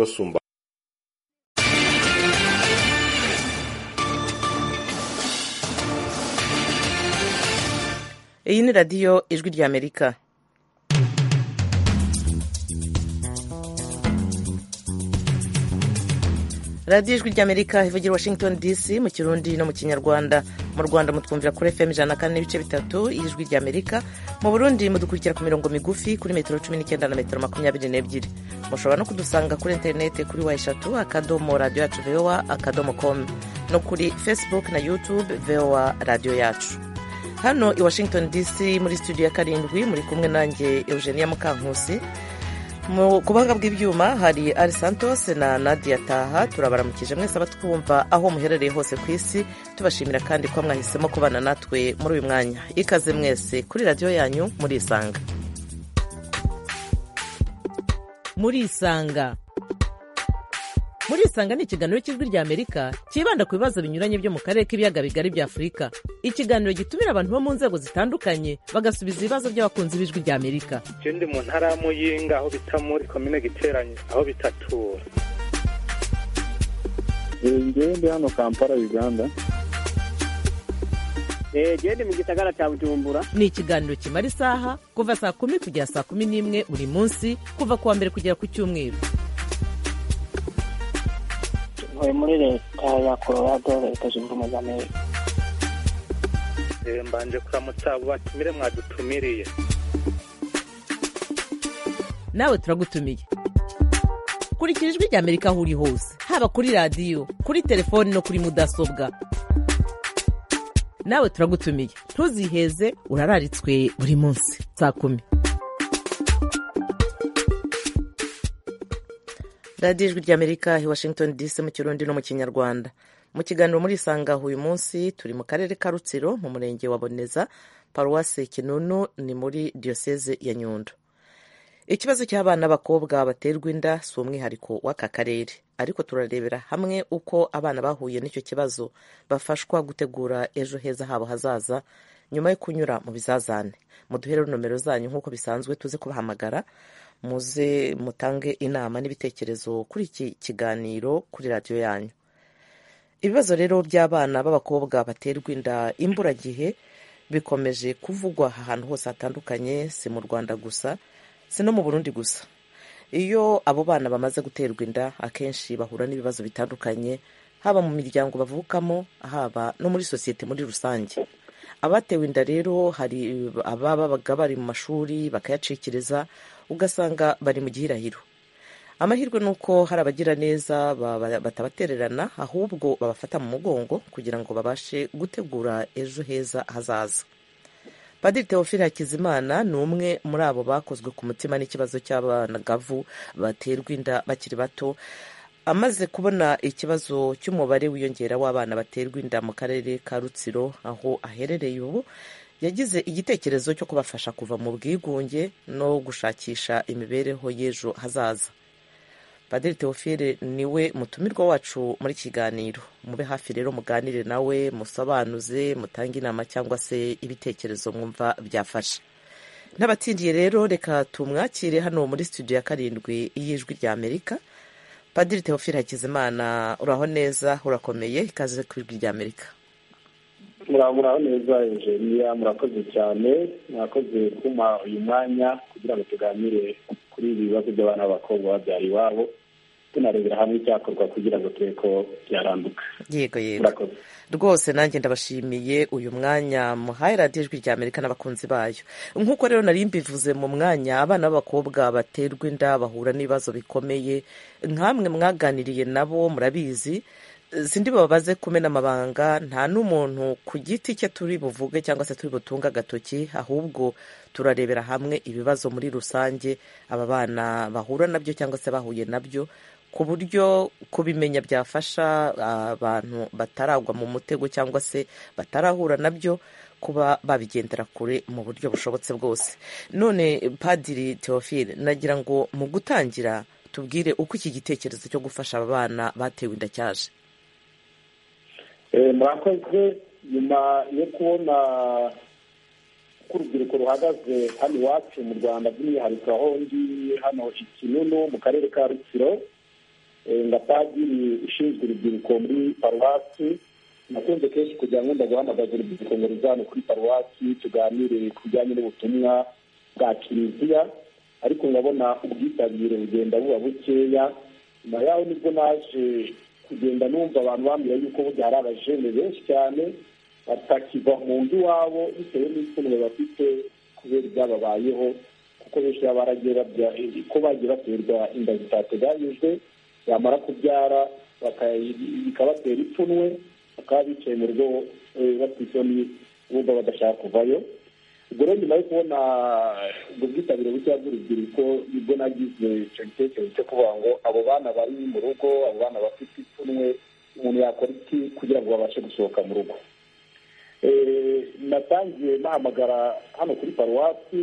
nessun iyi ni radiyo ijwi ry'amerika radiyo ijwi ry'amerika ivugira washington dc mu kirundi no mu kinyarwanda mu rwanda mutwumvira kuri fm ijana na kane n'ibice bitatu ijwi ry'amerika mu burundi mudukurikira ku mirongo migufi kuri metero cumi n'icyenda na metero makumyabiri n'ebyiri mushobora no kudusanga kuri interineti kuri wa eshatu akadomo radiyo yacu vowa akadomo komu no kuri facebook na youtube vowa radiyo yacu hano i washington dc muri studio ya karindwi muri kumwe nanjye eugenia mukankusi mu kubanga bw'ibyuma hari ari santos na nadia taha turabaramukije mwese abatwumva aho muherereye hose ku isi tubashimira kandi ko mwahisemo kubana natwe muri uyu mwanya ikaze mwese kuri radiyo yanyu murisanga murisanga murisanga ni ikiganiro cy'ijwi ry'amerika cyibanda ku bibazo binyuranye byo mu karere k'ibiyaga bigari bya afurika ikiganiro gitumira abantu bo mu nzego zitandukanye bagasubiza ibibazo by'abakunzi b'ijwi ry'amerika je ndi mu ntara ya muyinga aho bita muri komine giteranye aho bitatura ngewe ndi hano kampala uganda gende mu gisagara cya bujumbura ni ikiganiro kimara isaha kuva saa kumi kugera saa kumi n'imwe buri munsi kuva ku wa mbere kugera ku cyumweru ntuye muri leta ya colorado leta zunze ubumwe z'amerika Eh, mbanje kuramutsa abo batumire mwadutumiriye nawe turagutumiye kurikira ijwi ry'amerika aho uri hose haba kuri radiyo kuri telefoni no kuri mudasobwa nawe turagutumiye ntuziheze urararitswe buri munsi saa kumi radiyo ijwi ry'amerika i washington dc mu kirundi no mu kinyarwanda mu kiganiro murisanga uyu munsi turi mu karere ka rutsiro mu murenge wa boneza paruwasi kinunu ni muri diyoseze ya nyundo ikibazo cy'abana b'abakobwa baterwa inda si umwihariko w'aka karere ariko turarebera hamwe uko abana bahuye n'icyo kibazo bafashwa gutegura ejo heza habo hazaza nyuma yo kunyura mu bizazane muduhere nomero zanyu nk'uko bisanzwe tuze kubahamagara muze mutange inama n'ibitekerezo kuri iki kiganiro kuri radiyo yanyu ibibazo rero by'abana b'abakobwa baterwa inda imburagihe bikomeje kuvugwa ahantu hose hatandukanye si mu rwanda gusa si no mu burundi gusa iyo abo bana bamaze guterwa inda akenshi bahura n'ibibazo bitandukanye haba mu miryango bavukamo haba no muri sosiyete muri rusange abatewe inda rero hari ababaga bari mu mashuri bakayacikiriza ugasanga bari mu gihirahiro amahirwe ni uko hari abagira neza baba- batabatererana ahubwo babafata mu mugongo kugira ngo babashe gutegura ejo heza hazaza padiri teofile hakizimana ni umwe muri abo bakozwe ku mutima n'ikibazo cy'abanagavu baterwa inda bakiri bato amaze kubona ikibazo cy'umubare wiyongera w'abana baterwa inda mu karere ka rutsiro aho aherereye ubu yagize igitekerezo cyo kubafasha kuva mu bwigunge no gushakisha imibereho y'ejo hazaza padiri teofile niwe mutumirwa wacu muri iki kiganiro mube hafi rero muganire nawe musobanuze mutange inama cyangwa se ibitekerezo mwumva byafasha n'abatsindiye rero reka tumwakire hano muri studio ya karindwi y'ijwi rya amerika padiri teofile hakizimana uraho neza urakomeye ikaze ku ijwi rya amerika muraburaho neza enjeniya murakoze cyane murakoze kuma uyu mwanya kugira ngo tuganire kuri ibi bibazo by'abana b'abakobwa babyara iwabo tunarebera hamwe icyakorwa kugira ngo turebe ko byaranduka yego yego murakoze rwose nanjye ndabashimiye uyu mwanya muhaye radiyo ijwi rya amerika n'abakunzi bayo nk'uko rero nari mbivuze mu mwanya abana b'abakobwa baterwa inda bahura n'ibibazo bikomeye nk'amwe mwaganiriye nabo murabizi sindi babaze kumena amabanga nta n'umuntu ku giti cye turi buvuge cyangwa se turi butunga agatoki ahubwo turarebera hamwe ibibazo muri rusange aba bana bahura nabyo cyangwa se bahuye nabyo ku buryo kubimenya byafasha abantu bataragwa mu mutego cyangwa se batarahura nabyo kuba babigendera kure mu buryo bushobotse bwose none padiri teofile nagira ngo mu gutangira tubwire uko iki gitekerezo cyo gufasha aba bana batewe inda cyaje Eh, murakoze nyuma yo kubona ko urubyiruko ruhagaze hano iwacu mu rwanda by'umwihariko aho ndi hano i kinunu mu karere ka rutsiro na padiri ushinzwe urubyiruko muri paruwasi nakunze kenshi kugira ngo ndaguhamagaze urubyiruko ngo ruzane kuri paruwasi tuganire ku bijyanye n'ubutumwa bwa kiliziya ariko nkabona ubwitabire bugenda buba bukeya nyuma yaho nibwo naje kugenda numva abantu bambwira yuko burya hari abajene benshi cyane batakiva mu nzu iwabo bitewe n'ipfunwe bafite kubera ibyababayeho kuko benshi baba baragiye babya ko bagiye baterwa inda zitateganyijwe bamara kubyara bikabatera ipfunwe bakaba bicaye mu rugo batwisoni bumva badashaka kuvayo ubwo rero nyuma yo kubona ubwo bwitabire butoya bw'urubyiruko nibwo nagize icyo gitekerezo cyo kuvuga ngo abo bana bari mu rugo abo bana bafite ipfunwe umuntu yakora iki kugira ngo babashe gusohoka mu rugo natangiye nahamagara hano kuri paruwasi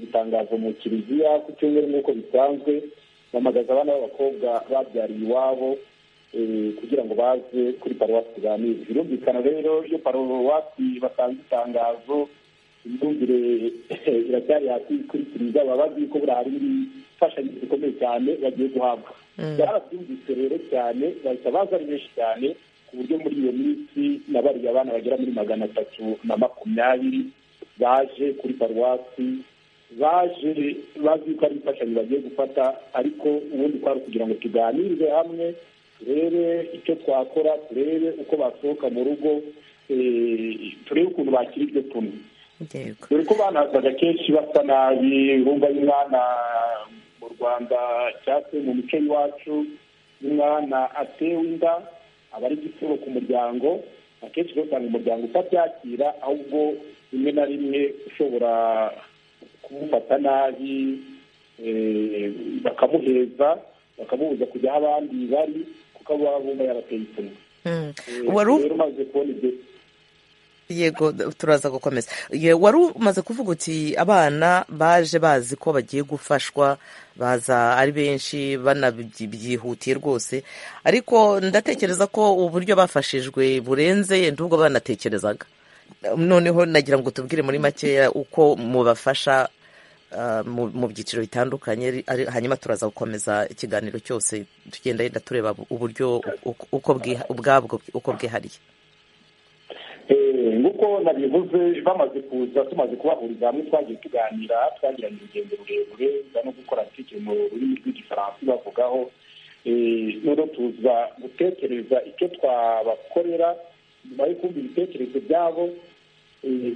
itangazo mu kiliziya ku cyumweru nk'uko bisanzwe bamagaza abana b'abakobwa babyariye iwabo kugira ngo baze kuri paruwasi tuganire birumvikana rero iyo paruwasi batanze itangazo imyumvire iracyari hasi kuri kiliziya baba bazi ko buriya hari imfashanyo zikomeye cyane bagiye guhabwa barabyumvise rero cyane bahita baza ari benshi cyane ku buryo muri iyo minsi nabariye abana bagera muri magana atatu na makumyabiri baje kuri paruwasi baje bazi ko ari imfashanyo bagiye gufata ariko ubundi twari kugira ngo tuganirize hamwe turebe icyo twakora turebe uko basohoka mu rugo turebe ukuntu bakira iryo pfunwe dore ko banazaga kenshi basa nabi bumva y'umwana mu rwanda cyangwa se mu mico y'iwacu y'umwana atewe inda aba ari igitero ku muryango akenshi usanga umuryango utabyakira ahubwo rimwe na rimwe ushobora kumufata nabi bakamuheza bakamubuza kujya aho abandi bari kuko abo baba bumva yabateye ipfunwe rero umaze kubona ibyo yego turaza gukomeza wari umaze kuvuga uti abana baje bazi ko bagiye gufashwa baza ari benshi banabyihutiye rwose ariko ndatekereza ko uburyo bafashijwe burenze yenda ubwo banatekerezaga noneho nagira ngo tubwire muri makeya uko mubafasha mu byiciro bitandukanye hanyuma turaza gukomeza ikiganiro cyose tugenda yenda tureba uburyo ubwabwo uko bwihariye nk'uko nabivuze bamaze kuza tumaze kubahuriza hamwe twagiye tuganira twagiranye urugendo rurerure no gukora tike mu rurimi rw'igifaransa bavugaho noneho tuza gutekereza icyo twabakorera nyuma yo kumva ibitekerezo byabo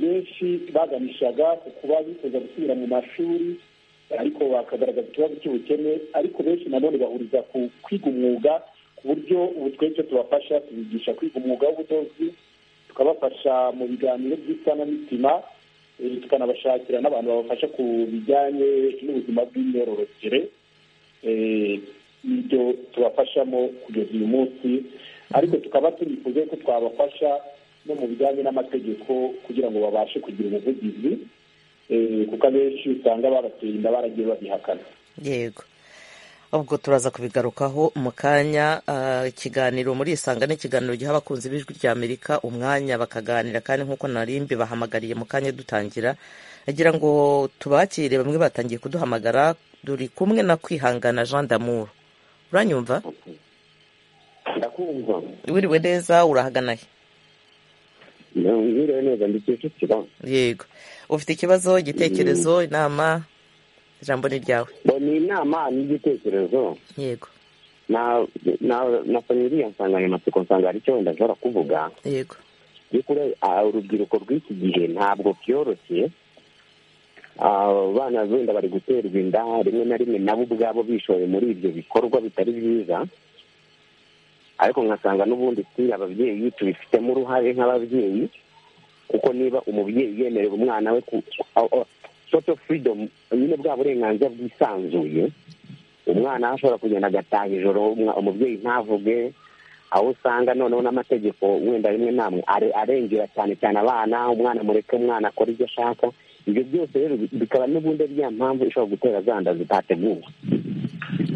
benshi baganishaga ku kuba bifuza gusubira mu mashuri ariko bakagaragaza ikibazo cy'ubukene ariko benshi nanone bahuriza ku kwiga umwuga ku buryo ubu twese tubafasha tubigisha kwiga umwuga w'ubudozi tukabafasha mu biganiro by'isanamitima tukanabashakira n'abantu babafasha ku bijyanye n'ubuzima bw'imyororokere n'ibyo tubafashamo kugeza uyu munsi ariko tukaba tunifuza ko twabafasha no mu bijyanye n'amategeko kugira ngo babashe kugira ubuvugizi kuko abenshi usanga barateye inda baragiye babihakana yego ubwo turaza kubigarukaho mu kanya ikiganiro muri isanga ni ikiganiro giha abakunzi b'ijwi rya amerika umwanya bakaganira kandi nk'uko narimbi bahamagariye mu kanya dutangira agira ngo tubakire bamwe batangiye kuduhamagara turi kumwe na kwihangana jean damour uranyumva wiriwe neza urahagana he yego ufite ikibazo igitekerezo inama ijambo ni ryawe ni inama n'igitekerezo yego na iriya nsanganyamatsiko nsanga hari icyo wenda nshobora kuvuga yego urubyiruko rw'iki gihe ntabwo byoroshye abana wenda bari guterwa inda rimwe na rimwe nabo ubwabo bishoye muri ibyo bikorwa bitari byiza ariko nkasanga n'ubundi si ababyeyi tubifitemo uruhare nk'ababyeyi kuko niba umubyeyi yemerera umwana we soto furidomu nyine bwa burenganzira bwisanzuye umwana ashobora kugenda agataha ijoro umubyeyi ntavuge aho usanga noneho n'amategeko wenda rimwe namwe arengera cyane cyane abana umwana mureke umwana akora ibyo ashaka ibyo byose rero bikaba n'ubundi ariya mpamvu ishobora gutera za nda zitateguwe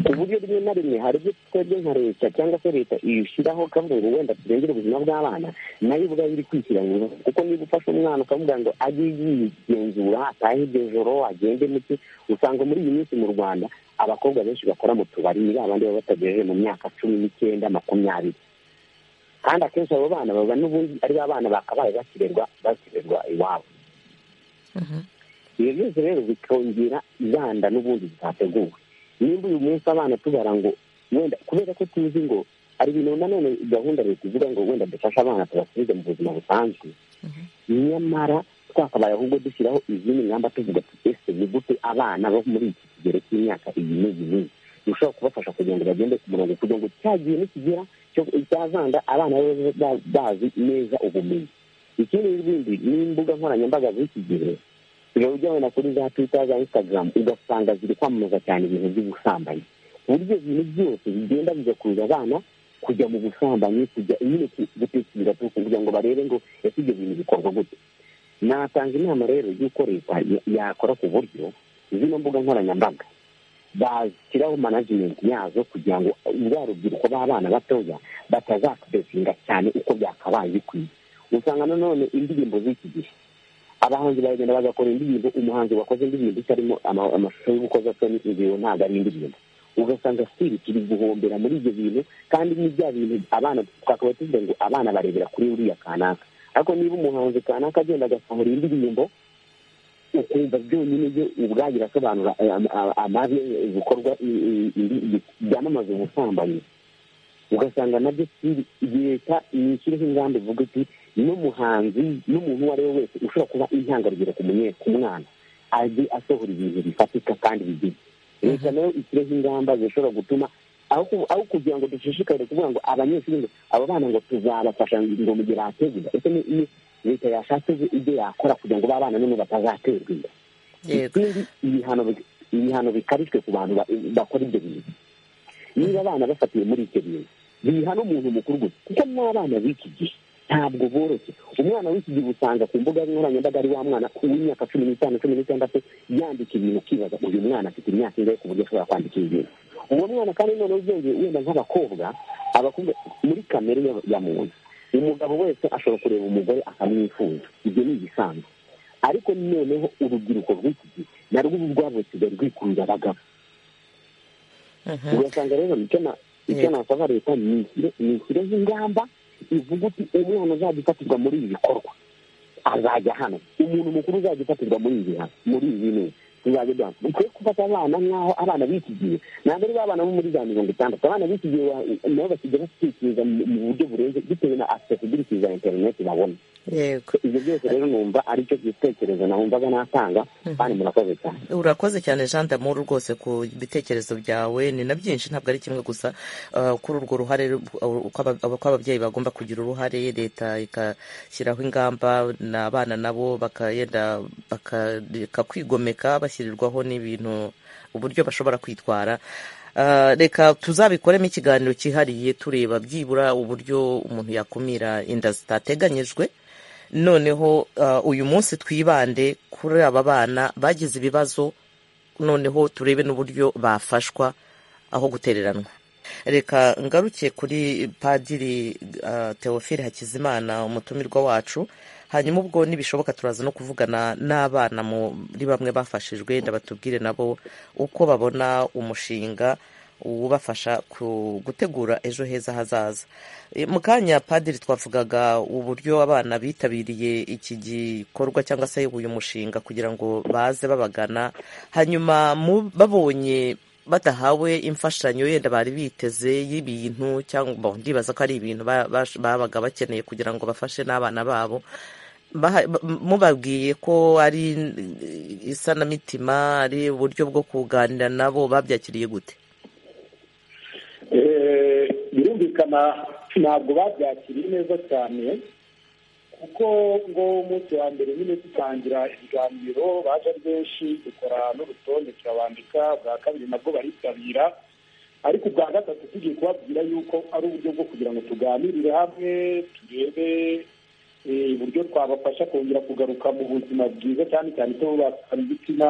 ku buryo rimwe na rimwe hari ibyo twebwe nka leta cyangwa se leta ishyiraho ikavuga ngo wenda turengere ubuzima bw'abana nayo ubwayo iri kwishyiranyura kuko niba ufashe umwana ukavuga ngo ajye yigenzura atahe iryo joro agende muke usanga muri iyi minsi mu rwanda abakobwa benshi bakora mu tubari ni babandi baba batagejeje mu myaka cumi n'icyenda makumyabiri kandi akenshi abo bana baba n'ubundi ari ba bana bakabaye bakirerwa bakirerwa iwabo ibyo byose rero bikongera ibanda n'ubundi zitateguwe nimba uyu munsi abana tubara ngo wenda kubera ko tuzi ngo hari ibintu nanone gahunda leta ivuga ngo wenda dufashe abana tubasubize mu buzima busanzwe nyamara twakabaye ahubwo dushyiraho izindi ngamba tuvuga tuti ese ni gute abana bo muri iki kigero cy'imyaka iyi n'iyi n'iyi dushobora kubafasha kugira ngo bagende ku murongo kugira ngo cya gihe nikigera cya zanda abana babe bazi neza ubumenyi ikindi n'ibindi ni imbuga nkoranyambaga z'iki gihe uba ujya wenda kuri za twita za instagram ugasanga ziri kwamamaza cyane ibintu by'ubusambanyi ku buryo ibintu byose bigenda bigakurura abana kujya mu busambanyi kujya nyine gutekereza kugira ngo barebe ngo ese ibyo bintu bikorwa gute natanga inama rero y'uko leta yakora ku buryo zino mbuga nkoranyambaga bashyiraho manajimenti yazo kugira ngo bwa rubyiruko b'abana batoya batazakwesinga cyane uko byakabaye bikwiye usanga nanone indirimbo z'iki gihe abahanzi baragenda bagakora indirimbo umuhanzi wakoze indirimbo itarimo amashusho y'urukozasoni ingingo ntabwo ari indirimbo ugasanga sitiri turi guhombera muri ibyo bintu kandi ni bya bintu abana twakaba tuvuga ngo abana barebera kuri uriya kanaka ariko niba umuhanzi kanaka agenda agasohora indirimbo ukumva byonyine byo ubwabyo birasobanura amabi ibikorwa byamamaza ubusambanyi ugasanga nabyo leta nishyireho ingamba ivuga iti n'umuhanzi n'umuntu uwo ari we wese ushobora kuba intangarugero ku mwana ajye asohora ibintu bifatika kandi bigize leta nayo ishyireho ingamba zishobora gutuma aho kugira ngo dushishikare kuvuga ngo abanyeshuri ngo abo bana ngo tuzabafasha ngo mu gihe bategura ese ni leta yashatse ibyo yakora kugira ngo ba bana none batazaterwa inda ikindi ibihano bikarishwe ku bantu bakora ibyo bintu niba abana bafatiwe muri icyo bintu bihana umuntu mukuru gusa kuko n'abana b'iki gihe ntabwo boroshye umwana w'iki gihe usanga ku mbuga nkoranyambaga ari wa mwana w'imyaka cumi n'itanu cumi n'itandatu yandika ibintu ukibaza uyu mwana afite imyaka ingahe ku buryo ashobora kwandika ibi bintu uwo mwana kandi noneho ubyongeye wenda nk'abakobwa abakobwa muri kamere ya muntu umugabo wese ashobora kureba umugore akamwifuza ibyo ni ibisanzwe ariko noneho urubyiruko rw'iki gihe narwo ubu rwabutse rwikurura abagabo ugasanga rero icyo nasaba leta ni ishyireho ingamba ivuga uti umwana uzajya ufatirwa muri ibi bikorwa azajya hano umuntu mukuru uzajya ufatirwa muri ibi muri ibi bintu tuzajya duhana dukwiye gufata abana nk'aho abana b'iki gihe ntabwo ari abana bo muri za mirongo itandatu abana b'iki gihe nabo bakijya batekereza mu buryo burenze bitewe na accessibility za interineti babona yego ibyo byose rero numva ari cyo gitekerezo nahumvaga natanga kandi murakoze cyane urakoze cyane jean d'amour rwose ku bitekerezo byawe ni na byinshi ntabwo ari kimwe gusa uh, kuri urwo ruhare uh, uko aba- uko ababyeyi bagomba kugira uruhare leta igashyiraho ingamba n'abana nabo bakagenda bakareka kwigomeka bashyirirwaho n'ibintu uburyo bashobora kwitwara Uh, reka tuzabikoremo ikiganiro cyihariye tureba byibura uburyo umuntu yakumira inda zitateganyijwe noneho uh, uyu munsi twibande kuri aba bana bagize ibibazo noneho turebe n'uburyo bafashwa aho gutereranwa reka ngaruke kuri padiri uh, teofile hakizimana umutumirwa wacu hanyuma ubwo nibishoboka turaza no kuvugana n'abana muri bamwe bafashijwe ndabatubwire nabo uko babona umushinga ubafasha ku- gutegura ejo heza hazaza E, mu kanya padiri twavugaga uburyo abana bitabiriye iki gikorwa cyangwa se uyu mushinga kugira ngo baze babagana hanyuma mu- babonye badahawe imfashanyo yenda bari biteze y'ibintu cyangwa ndibaza ko ari ibintu ba- bash- babaga bakeneye kugira ngo bafashe n'abana babo baha- ba- mubabwiye ko ari eh, isanamitima ari uburyo bwo kuganira nabo babyakiriye gute Eh, birumvikana ntabwo babyakiriye neza cyane kuko ngo umunsi wa mbere nyine dutangira ibiganiro baje ari benshi dukora n'urutonde turabandika bwa kabiri nabwo baritabira ariko ubwa gatatu tugiye kubabwira yuko ari uburyo bwo kugira ngo tuganirire hamwe turebe eh, uburyo twabafasha kongera kugaruka mu buzima bwiza cyane cyane ko bakaba ibitsina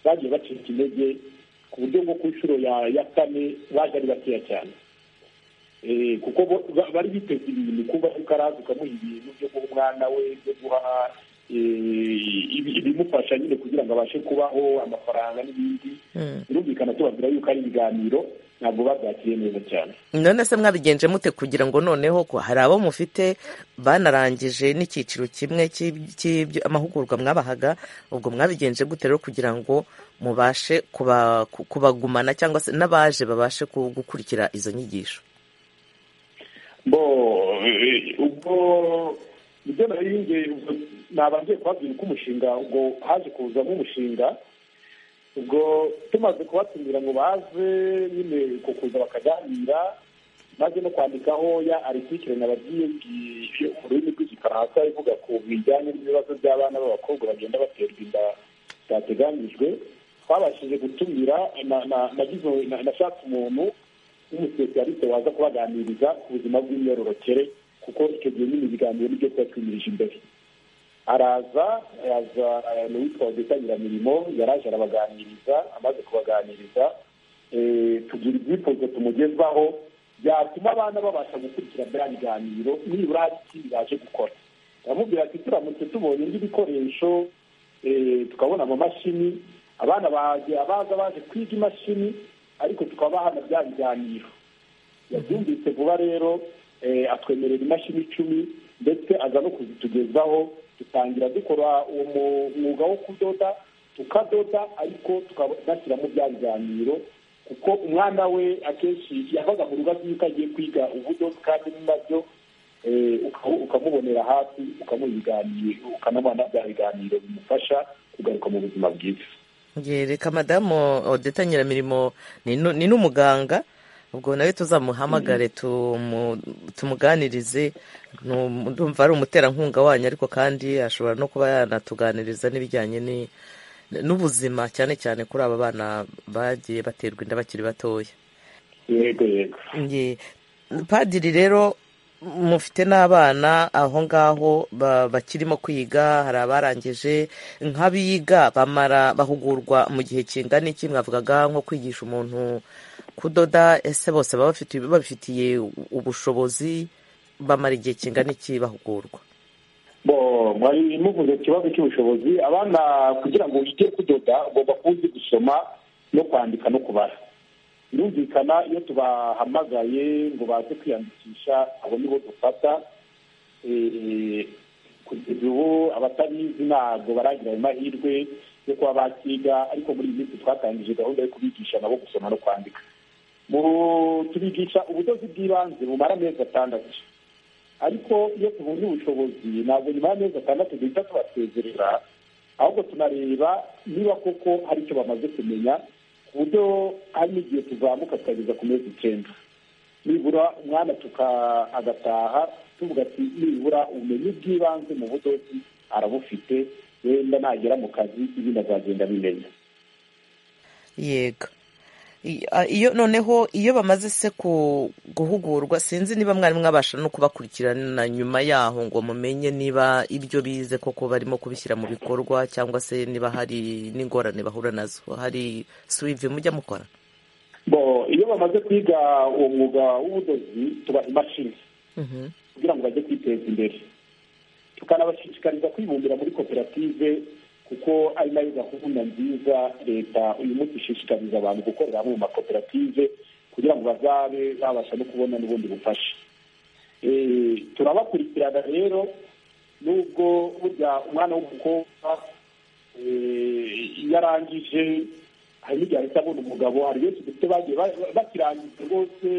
bagiye bacika intege ku buryo bwo ku nshuro ya ya kane baje ari bakeya cyane Eh, kuko bo- ba- bari biteze ibintu kuba ari ukarazi ukamuha ibintu byo guha umwana we byo guha eh, ibi- ibimufasha nyine kugira ngo abashe kubaho amafaranga n'ibindi birumvikana tubabwira yuko ari ibiganiro ntabwo babyakiriye neza cyane none se mwabigenje mute kugira ngo noneho ko hari abo mufite banarangije n'icyiciro kimwe cy'amahugurwa mwabahaga ubwo mwabigenje gute rero kugira ngo mubashe kuba- ku- kubagumana cyangwa se n'abaje babashe ku- gukurikira izo nyigisho bo eh, ubwo ibyo nariyinge nabangiye kubabwira uko umushinga ubwo haje kuzamo umushinga ubwo tumaze kubatumira ngo baze nyine uko kuza bakaganira maze no kwandikaho ya aritikire nababwiye ngiye mu rurimi rw'igifaransa ivuga ku bijyanye n'ibibazo by'abana b'abakobwa bagenda baterwa inda byateganijwe twabashije gutumira na- na- nagize- na- nashatse umuntu w'umusipesialiste waza kubaganiriza ku buzima bw'imyororokere kuko icyo gihe nyine ibiganiro nibyo tuba twimirije imbere araza araza eh, ni uwitwa rwitangira-mirimo yaraje arabaganiriza amaze kubaganiriza eh, tugira ibyifuzo tumugezaho byatuma abana babasha gukurikira bya biganiro nibura hari ikindi baje gukora aramubwira ati turamutse tubonye n'ibikoresho eh, tukabona amamashini abana baje abaza baje kwiga imashini ariko tukabahana bya biganiro yabyumvise vuba rero eh, atwemerera imashini icumi ndetse aza no kuzitugezaho dutangira dukora uwo mu- mwuga wo kudoda tukadoda ariko tukanashyiramo bya biganiro kuko umwana we akenshi yavaga mu rugo azi yuko agiye kwiga ubudozi kandi nabyo eh, uka- ukamubonera hafi ukamuha ibiganiro ukanamuha na bya biganiro bimufasha kugaruka mu buzima bwiza Nge, reka madamu odeta nyiramirimo ni nu- ni n'umuganga ubwo nawe tuzamuhamagare tumu- tumuganirize Ni um- ndumva ari umuterankunga wanyu ariko kandi ashobora no kuba yanatuganiriza n'ibijyanye ni- n'ubuzima cyane cyane kuri aba bana bagiye baterwa inda bakiri batoya yego yego Nge, padiri rero mufite n'abana aho ngaho ba- bakirimo kwiga hari abarangije nk'abiga bamara bahugurwa mu gihe kingana iki mwavugaga nko kwigisha umuntu kudoda ese bose baba bafite- babifitiye ubushobozi bamara igihe kingana iki bahugurwa bo mwari muvuze ikibazo cy'ubushobozi abana kugira ngo wige kudoda ugomba kuba uzi gusoma no kwandika no kubara birumvikana iyo tubahamagaye ngo baze kwiyandikisha abo nibo dufata Eh, kugeza ubu abatabizi ntabwo baragira ayo mahirwe yo kuba bakiga ariko muri iyi minsi twatangije gahunda yo kubigisha nabo gusoma no kwandika Mu- tubigisha ubudozi bw'ibanze bumara amezi atandatu ariko iyo tubonye ubushobozi ntabwo nyuma y'amezi atandatu duhita tubasezerera ahubwo tunareba niba koko hari icyo bamaze kumenya ku buryo hari n'igihe tuzamuka tukageza ku mezi icyenda nibura umwana tuka agataha tuvuga ati nibura ubumenyi bw'ibanze mu budozi arabufite wenda nagera mu kazi ibindi azagenda bimenya yego I- a- iyo noneho iyo bamaze se ku guhugurwa sinzi niba mwari mwabasha no kubakurikirana nyuma yaho ngo mumenye niba ibyo bize koko barimo kubishyira mu bikorwa cyangwa se niba hari n'ingorane bahura nazo hari suivi mujya mukora bo iyo bamaze kwiga uwo mwuga w'ubudozi tubaha imashini Mhm. kugira ngo bajye kwiteza imbere tukanabashishikariza kwibumbira muri koperative kuko ari nayo gahunda nziza leta uyu munsi ishishikariza abantu gukorera hamwe mu makoperative kugira ngo bazabe babasha no kubona n'ubundi bufasha Eh, turabakurikirana rero nubwo burya umwana w'umukobwa eh, iyo arangije hari n'igihe ahita abona umugabo hari benshi dufite bagiye ba- ba- bakirangiza rwose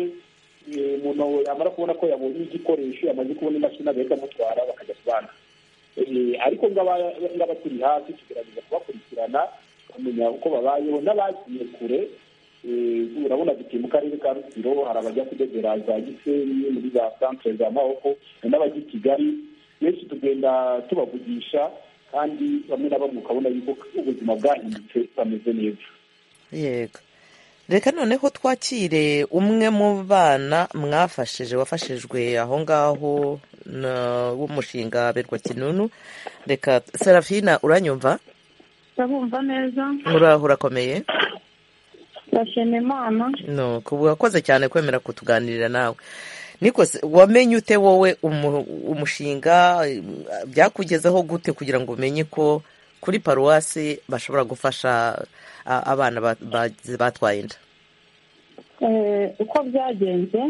eh, umuntu yamara kubona ko yabonye igikoresho yamaze kubona imashini agahita amutwara bakajya kubana Eh, ariko ngaba turi hafi tugerageza kubakurikirana bamenya uko babayeho n'abagiye kure Eh, urabona dutuye mu karere ka rusiro hari abajya kudodera za gisenyi muri za santere za mahoko hari n'abajya i kigali benshi tugenda tubavugisha kandi bamwe na bamwe ukabona yuko ubuzima bwahindutse bameze neza yego reka noneho twakire umwe mu bana mwafashije wafashijwe aho ngaho na- w'umushinga berwa kinunu reka serafina uranyumva ndabumva neza uraho urakomeye ndashima imana no kuba urakoze cyane kwemera kutuganirira nawe niko se, wamenye ute wowe umu- umushinga eh, byakugezeho gute kugira ngo umenye ko kuri paruwasi bashobora gufasha a- abana ba- ba- batwaye inda Eh, uko byagenze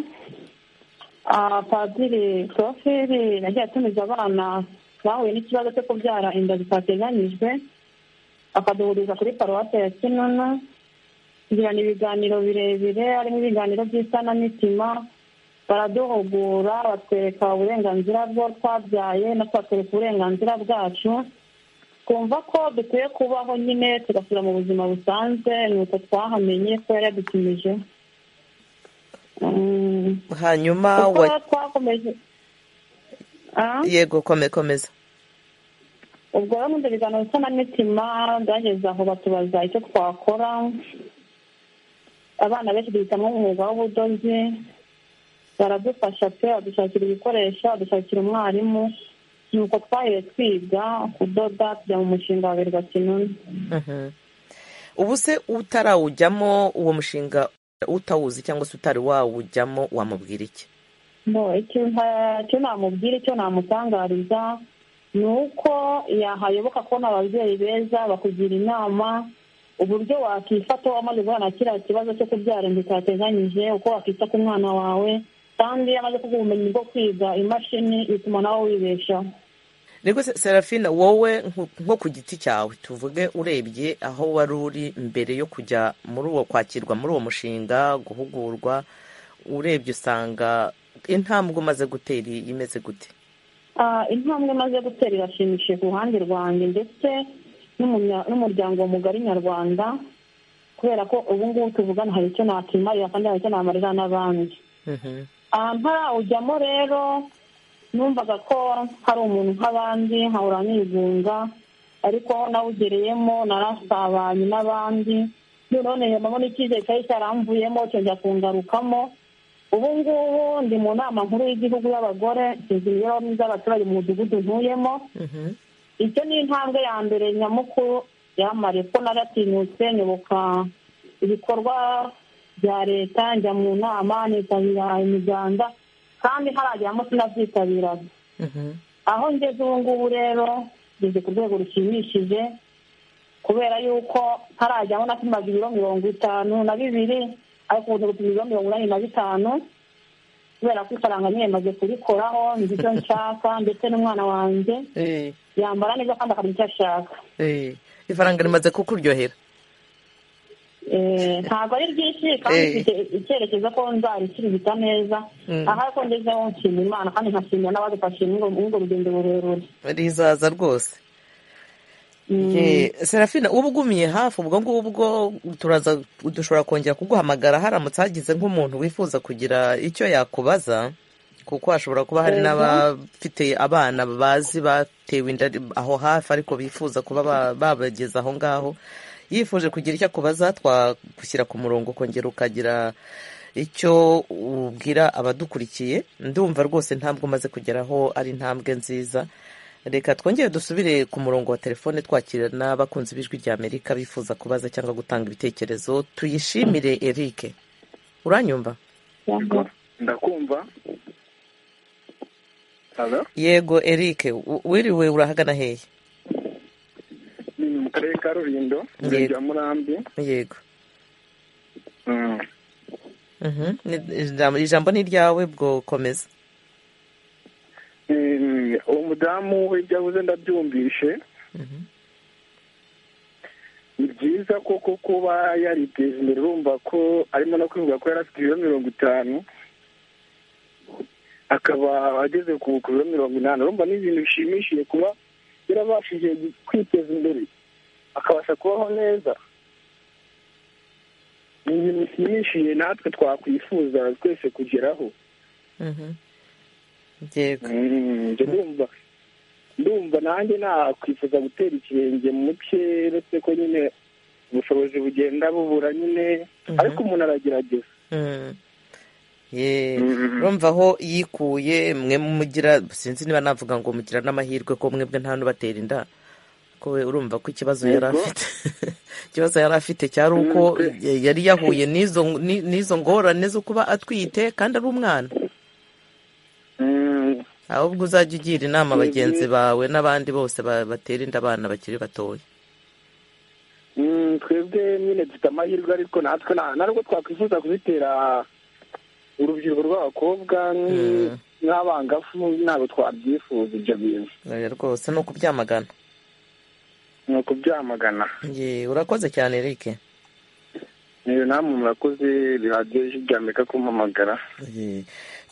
ah, padiri proferi yagiye atumiza abana bahuye n'ikibazo cyo kubyara inda zitateganyijwe akaduhuriza kuri paruwasi ya kinunu tugirana ibiganiro birebire harimo ibiganiro by'isanamitima baraduhugura batwereka uburenganzira bwo twabyaye na twatwereka uburenganzira bwacu twumva ko dukwiye kubaho nyine tugasubira mu buzima busanzwe ni uko twahamenye ko yari yadutumije Mm, hanyuma uko wa- twakomeje Ah? yego kome- komeza ubwo rero nkunda ibiganiro nsanamitima byageze aho batubaza icyo twakora abana benshi duhitamo umwuga w'ubudozi baradufasha pe badushakira ibikoresho badushakira umwarimu nuko twaheye twiga kudoda tujya mu mushinga wa berwa kinuni Mhm. ubu se utarawujyamo uwo mushinga utawuzi cyangwa se utari wawujyamo wamubwira iki no icyo nta- icyo namubwira icyo namutangariza ni uko yahayoboka kubona ababyeyi beza bakugira inama uburyo wakifata wamaze guhura na kiriya kibazo cyo kubyara inda utateganyije uko wakita ku mwana wawe kandi iyo amaze kuguha ubumenyi bwo kwiga imashini bituma nawe wibeshaho niko se- serafina wowe nko- nko ku giti cyawe tuvuge urebye aho wari uri mbere yo kujya muri uwo kwakirwa muri uwo mushinga guhugurwa urebye usanga intambwe umaze gutera imeze gute Ah, intambwe maze gutera irashimishije ku ruhande rwanjye ndetse n'umunya- n'umuryango mugari nyarwanda kubera ko ubu ngubu tuvugana hari icyo nakimarira kandi hari icyo namarira n'abandi Mhm. Ah, ntarawujyamo rero numvaga ko hari umuntu nk'abandi nkahora nigunga ariko aho nawugereyemo narasabanye n'abandi noneho niyamamo n'icyizere cyari cyaramvuyemo cyongera kungarukamo ubu ngubu ndi mu nama nkuru y'igihugu y'abagore nshinzwe imibereho myiza y'abaturage mu mudugudu ntuyemo Mhm. icyo ni intambwe ya mbere nyamukuru yamariye ko naratinyutse nyoboka ibikorwa bya leta njya mu nama nitabira imiganda kandi harajyamo sinabyitabiraga Mhm. aho ngeze ubu ngubu rero ngeze ku rwego rushimishije kubera yuko ntarajyamo napimaga ibiro mirongo itanu na bibiri ariko ubu gupima ibiro mirongo inani na bitanu kubera ko ifaranga nyine maze kurikoraho nzi icyo nshaka ndetse n'umwana wanjye Eh, yambara neza kandi akamenya icyo ashaka eh. ifaranga rimaze kukuryohera Eh, ntabwo ari ryinshi kandi Eh. mfite icyerekezo ko nzarikirigita neza Mm. aha ko ngezeho nshima imana kandi nkashimira n'abadufashe muri ubwo- muri ubwo rugendo rurerure rizaza rwose Mm. Eh, serafina uba ugumiye hafi ubwo ngubwo turaza dushobora kongera kuguhamagara haramutse hagize nk'umuntu wifuza kugira icyo yakubaza kuko hashobora kuba hari Yego. n'abafite abana bazi batewe inda ari- aho hafi ariko bifuza kuba ba- babageza aho ngaho yifuje kugira icyo akubaza twagushyira ku murongo ukongera ukagira icyo ubwira abadukurikiye ndumva rwose intambwe umaze kugeraho ari intambwe nziza reka twongere dusubire ku murongo wa telefone twakira n'abakunzi b'ijwi rya amerika bifuza kubaza cyangwa gutanga ibitekerezo tuyishimire eric uranyumva Yego. ndakumva halo yego eric u- wiriwe urahagana hehe ni mu karere ka rulindo Yego. rya murambi yego Mm. Mhm. Ni- ijambo- ijambo ni iryawe bwo komeza Eh, uwo mudamu ibyo avuze ndabyumvishe Mhm. ni byiza koko kuba yariteje imbere urumva ko arimo no kwivuga ko yari afite ibiro mirongo itanu akaba ageze ku ku biro mirongo inani urumva ni ibintu bishimishije kuba yarabashije kwiteza imbere akabasha kubaho neza ni ibintu bishimishije natwe twakwifuza twese kugeraho Mhm. yego Mm, njye ndumva ndumva nanjye nakwifuza gutera ikirenge mu cye uretse ko nyine ubushobozi bugenda bubura nyine Mhm. ariko umuntu aragerageza Mm. Ye, Mm. urumva aho yikuye mwe mugira sinzi niba navuga ngo mugira n'amahirwe ko mwebwe nta n'ubatera inda ko we urumva ko ikibazo yari Yego. afite ikibazo yari afite cyari uko Mm, pe. yari yahuye n'izo ni- n'izo ngorane zo kuba atwite kandi ari umwana ahubwo uzajya ugira inama bagenzi bawe n'abandi bose ba- batera inda abana bakiri batoya Mm, twebwe nyine dufite amahirwe ariko natwe nta- nta nubwo twakwifuza kuzitera urubyiruko rw'abakobwa nk'i- Mm. n'abangafu ntabwo twabyifuza ibyo bintu Oya rwose ni ukubyamagana ni ukubyamagana Ye, urakoze cyane Eric niyo namwe murakoze bihagije ijwi rya amerika kumpamagara Ye.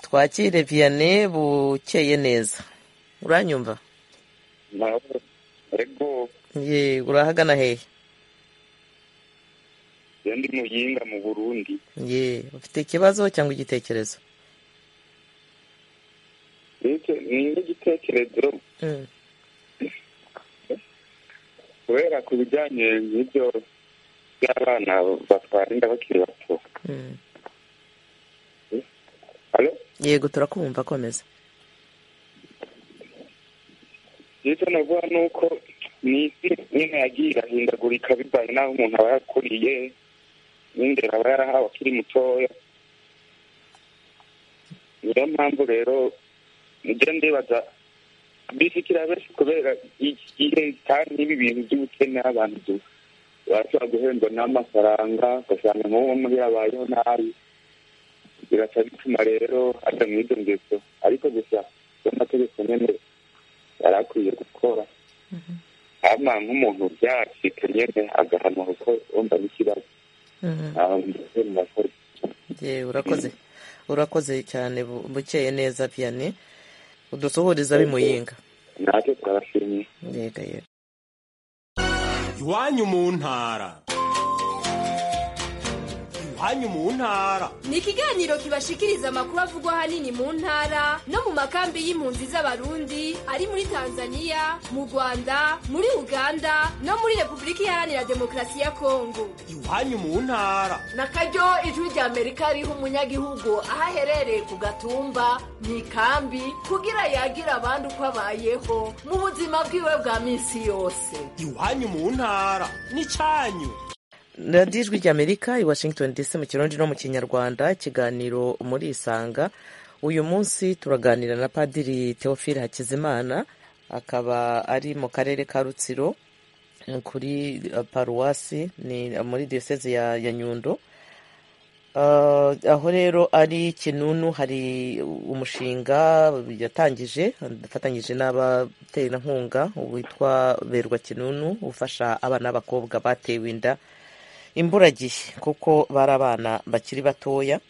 twakire Vianney bukeye neza uranyumva ariko Ye, urahagana hehe iyo ndi muyinga mu burundi Ye, ufite ikibazo cyangwa igitekerezo ndetse n'igitekerezo Mm. kubera ku bijyanye n'ibyo by'abana batwara inda bakiri bato Mm. Alo? yego turakumva komeza icyo navuga ni uko ni isi nyine yagiye irahindagurika bivanye n'aho umuntu aba yakuriye n'indero aba yarahawe akiri mutoya niyo mpamvu rero njya ndibaza bifikira benshi kubera igihe kandi n'ibi bintu by'ubukene abantu du- bashobora guhendwa n'amafaranga ugasanga nk'uwo muri abayeho nabi biraca bituma rero ajya mu izo ngeso ariko gusa n'amategeko nyine yari akwiye gukora ama nk'umuntu byacika nyine agahanwa kuko wumva n'ikibazo Mhm. aho mbese mu bakozi Ye, urakoze urakoze cyane bu- bukeye neza Vianney udusuhuriza bimuyinga natwe turabashimiye yego yego iwanyu mu ntara iwanyu mu ntara ni ikiganiro kibashikiriza amakuru avugwa ahanini mu ntara no mu makambi y'impunzi z'abarundi ari muri tanzania mu rwanda muri uganda no muri repubulika iharanira demokarasi ya kongo iwanyu mu ntara na karyo ijwi rya amerika riha umunyagihugu aho aherereye ku gatumba mu ikambi kugira yagira abandi uko abayeho mu buzima bwiwe bwa minsi yose iwanyu mu ntara n'icyanyu radiyo ijwi ry'amerika i washington dc mu kirundi no mu kinyarwanda ikiganiro muri isanga uyu munsi turaganira na padiri theophile hakizimana akaba ari mu karere ka rutsiro ni kuri eh, paruwasi ni muri diyoseze ya, ya nyundo Ah, aho rero ari kinunu hari umushinga yatangije afatanyije n'abaterankunga witwa berwa kinunu ufasha abana b'abakobwa batewe inda imburagihe kuko bari abana bakiri batoya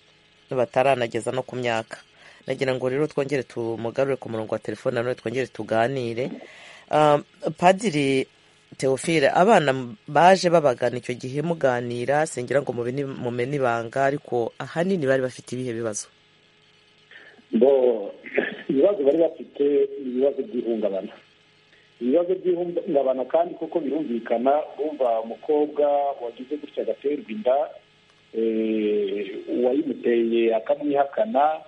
bataranageza no ku myaka nagira ngo rero twongere tumugarure ku murongo wa telefone nanone twongere tuganire Ah, padiri teofile abana baje babagana icyo gihe muganira singira ngo mubine- mumene ibanga ariko ahanini bari bafite ibihe bibazo bo ibibazo bari bafite ni ibibazo by'ihungabana ibibazo by'ihungabana kandi kuko birumvikana bumva umukobwa wagize gutya agaterwa inda eh, uwayimuteye akamwihakana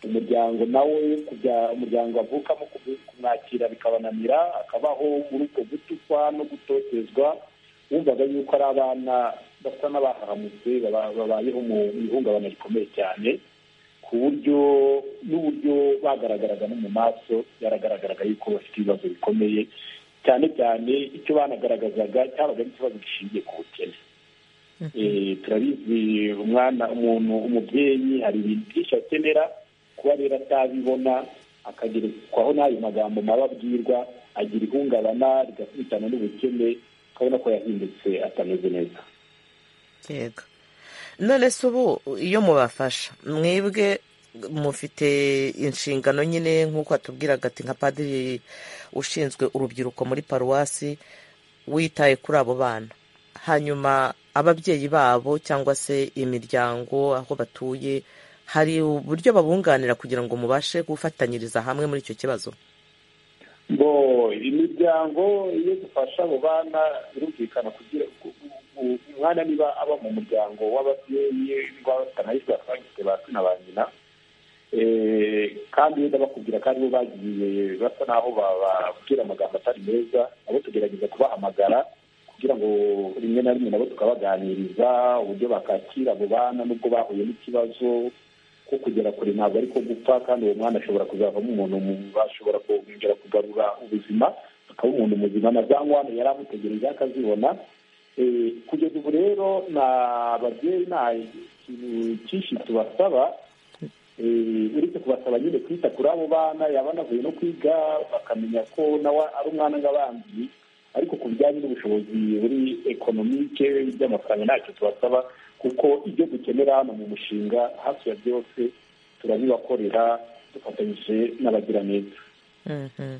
umuryango nawe kujya umuryango avukamo kubu- kumwakira bikabananira akabaho muri ubwo gutukwa no gutotezwa wumvaga yuko ari abana basa n'abahahamutse baba- babayeho mu ihungabana rikomeye cyane ku buryo n'uburyo bagaragaraga no mu maso byaragaragaraga yuko bafite ibibazo bikomeye cyane cyane icyo banagaragazaga cyabaga ari ikibazo gishingiye ku bukene Eh, turabizi umwana umuntu umubyeyi hari ibintu byinshi akenera kuba rero atabibona akagerekwaho n'ayo magambo mabi abwirwa agira ihungabana rigakubitana n'ubukene ukabona ko yahindutse atameze neza yego none se ubu iyo mubafasha mwebwe mufite inshingano nyine nk'uko atubwiraga ati nka padiri ushinzwe urubyiruko muri paruwasi witaye kuri abo bana hanyuma ababyeyi babo cyangwa se imiryango aho batuye hari uburyo babunganira kugira ngo mubashe gufatanyiriza hamwe muri icyo kibazo ngo imiryango iyo dufasha abo bana birumvikana kugira ku- ku- ku- umwana niba aba mu muryango w'ababyeyi rwabatanayijwe abagize ba se na ba nyina Eh, kandi wenda bakubwira kandi bo bagiye basa n'aho bababwira amagambo atari meza nabo tugerageza kubahamagara kugira ngo rimwe na rimwe nabo tukabaganiriza uburyo bakakira abo bana n'ubwo bahuye n'ikibazo ko kugera kure ntabwo ariko gupfa kandi uwo mwana ashobora kuzavamo umuntu bashobora kongera kugarura ubuzima akaba umuntu muzima na za nkwane yari amutegereje akazibona Eh, kugeza ubu rero na babyeyi nta kintu cyinshi tubasaba Eh, uretse kubasaba nyine kwita kuri abo bana yaba anavuye no kwiga bakamenya ko nawe ari umwana nk'abandi ariko ku bijyanye n'ubushobozi buri ekonomike by'amafaranga ntacyo tubasaba kuko ibyo dukenera hano mu mushinga hafi ya byose turabibakorera dufatanyije n'abagiraneza Mhm.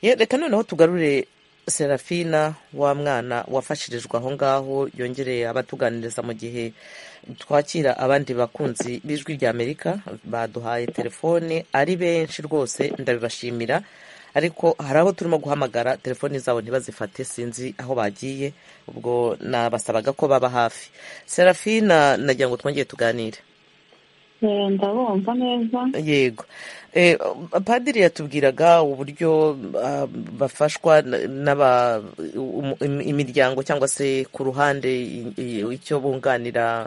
Ye, reka noneho tugarure serafina wa mwana wafashirijwe aho ngaho yongereye abatuganiriza mu gihe twakira abandi bakunzi b'ijwi rya amerika baduhaye telefone ari benshi rwose ndabibashimira ariko hari abo turimo guhamagara telefoni zabo ntibazifate sinzi aho bagiye ubwo nabasabaga ko baba hafi serafina nagira ngo twongere tuganire Eh, ndabumva neza yego Eh, padiri yatubwiraga uburyo ah, bafashwa n- n'aba um- im- imiryango cyangwa se ku ruhande i- i- icyo bunganira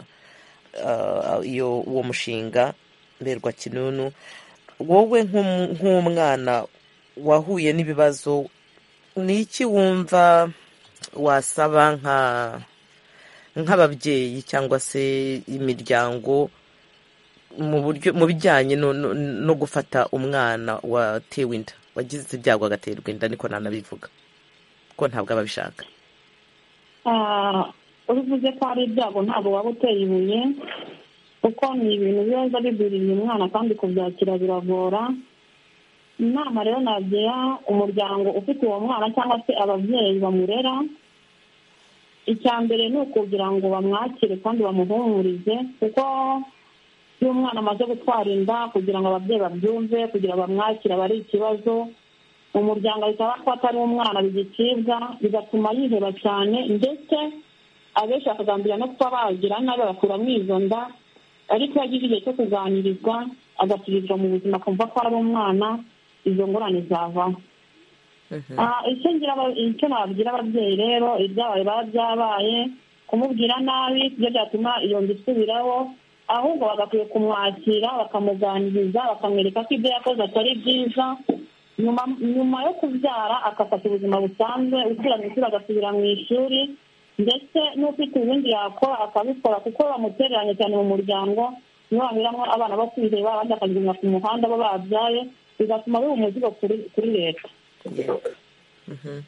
ah, iyo uwo mushinga mberwa kinunu wowe nk'um- nk'umwana wahuye n'ibibazo ni iki wumva wasaba nka nk'ababyeyi cyangwa se imiryango mu buryo mu bijyanye no, no, no gufata umwana watewe inda wagize ibyago agaterwa inda niko nanabivuga ko ntabwo aba abishaka Ah, ubivuze ko ari ibyago ntabwo waba uteye ibuye kuko ni ibintu biba bigwiririye umwana kandi kubyakira biragora inama rero nagira umuryango ufite uwo mwana cyangwa se ababyeyi bamurera icya mbere ni ukugira ngo bamwakire kandi bamuhumurize kuko iyo umwana amaze gutwara inda kugira ngo ababyeyi babyumve kugira ngo bamwakire aba ari ikibazo umuryango ahita abona ko atari umwana bigicibwa bigatuma yiheba cyane ndetse abenshi bakagambira no kuba bagira nabi bagakuramo izo nda ariko iyo agize igihe cyo kuganirizwa agasubizwa mu buzima akumva ko ari umwana izo ngorane zavaho Ah, icyo ngira aba- icyo nababwira ababyeyi rero ibyabaye biba byabaye kumubwira nabi ibyo byatuma iyo nda isubiraho ahubwo bagakwiye kumwakira bakamuganiriza bakamwereka ko ibyo yakoze atari byiza nyuma nyuma yo kubyara akafata ubuzima busanzwe usubira mu ishuri agasubira mu ishuri ndetse n'ufite ubundi yakora akabikora kuko bamutereranye cyane mu muryango niyo bamiramo abana bo kwireba abandi bakagenda ku muhanda bo babyaye bigatuma biba umuzigo kuri- kuri leta Mhm.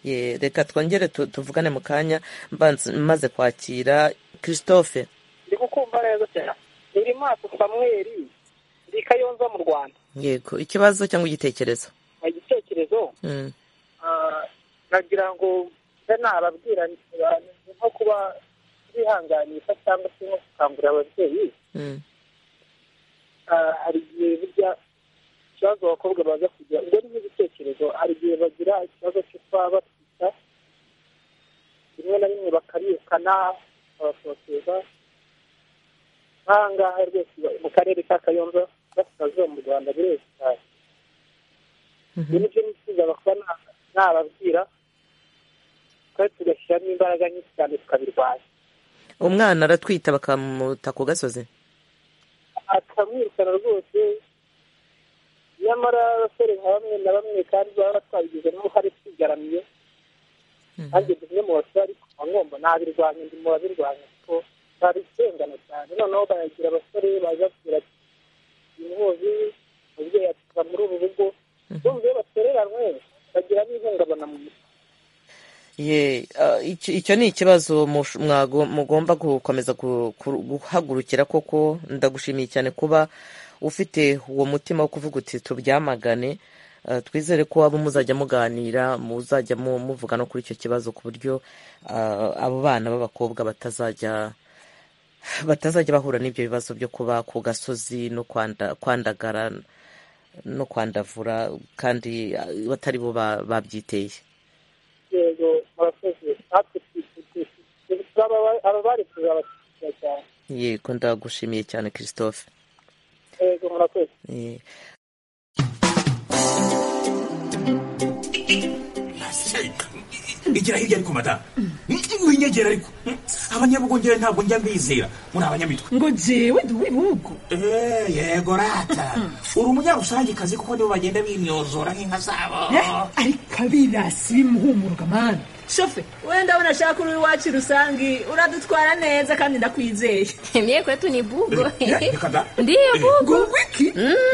Ye, reka twongere tu- tuvugane mu kanya mbanze- maze kwakira christophe ndi gukumva neza cyane buri mwaka samweri ndi kayonza mu rwanda yego ikibazo cyangwa igitekerezo hari igitekerezo Mm. ah, nagira ngo mbe nababwira nti, ah, ni nko kuba bihanganisha cyangwa se nko gukangurira ababyeyi Mm. ah, hari igihe burya ikibazo abakobwa baza kugira ubwo ni nk'igitekerezo hari igihe bagira ikibazo cyo kuba batwita rimwe na rimwe bakarikana bakabasoteza nk'aha ngaha rwose mu karere ka kayonza gasikazuba mu rwanda bireze cyane ibyo ni byo nifuza bakuba na- nababwira kandi tugashyiramo imbaraga nyinshi cyane tukabirwanya umwana aratwita bakamuta ku gasozi akamwirukana rwose nyamara abasore nka bamwe na bamwe kandi baba batwabigizemo uruhare twigaramiye nanjye ndi umwe mu basore ariko nkaba ngomba nabirwanya ndi mu babirwanya kuko babisengana cyane noneho bayagira abasore baza kugira ati umuhozi umubyeyi atuva muri ubu rugo bumva iyo batereranywe bagira n'ihungabana mu mutwe ye ah, icyo icyo ni ikibazo mush- mwago- mugomba gukomeza gu- ku- guhagurukira koko ndagushimiye cyane kuba ufite uwo mutima wo kuvuga uti tubyamagane Ah, twizere ko abo muzajya muganira muzajya mu- muvuga no kuri icyo kibazo ku buryo ah, abo bana b'abakobwa batazajya batazajya bahura n'ibyo bibazo byo kuba ku gasozi no kwanda- kwandagara no kwandavura kandi ah, batari bo ba- babyiteye yego abakozi natwe twishyura ababari kuzabashyigikira cyane yego ndagushimiye cyane christophe yego murakoze Eh, igira hirya ariko mata winyegera ariko abanyabugongere ntabwo njya mbizera muri abanyamitwe ngo jewe ndi uw'ibihugu Eh, yego rata uri umunyarusangicazi kuko nibo bagenda binyozora nk'inka zabo ariko abirasi bimuhumuruka mani shofe wenda abona ashaka uri iwacu rusange uradutwara neza kandi ndakwizeye mye kwetu ni bugo reka da ndiyo bugo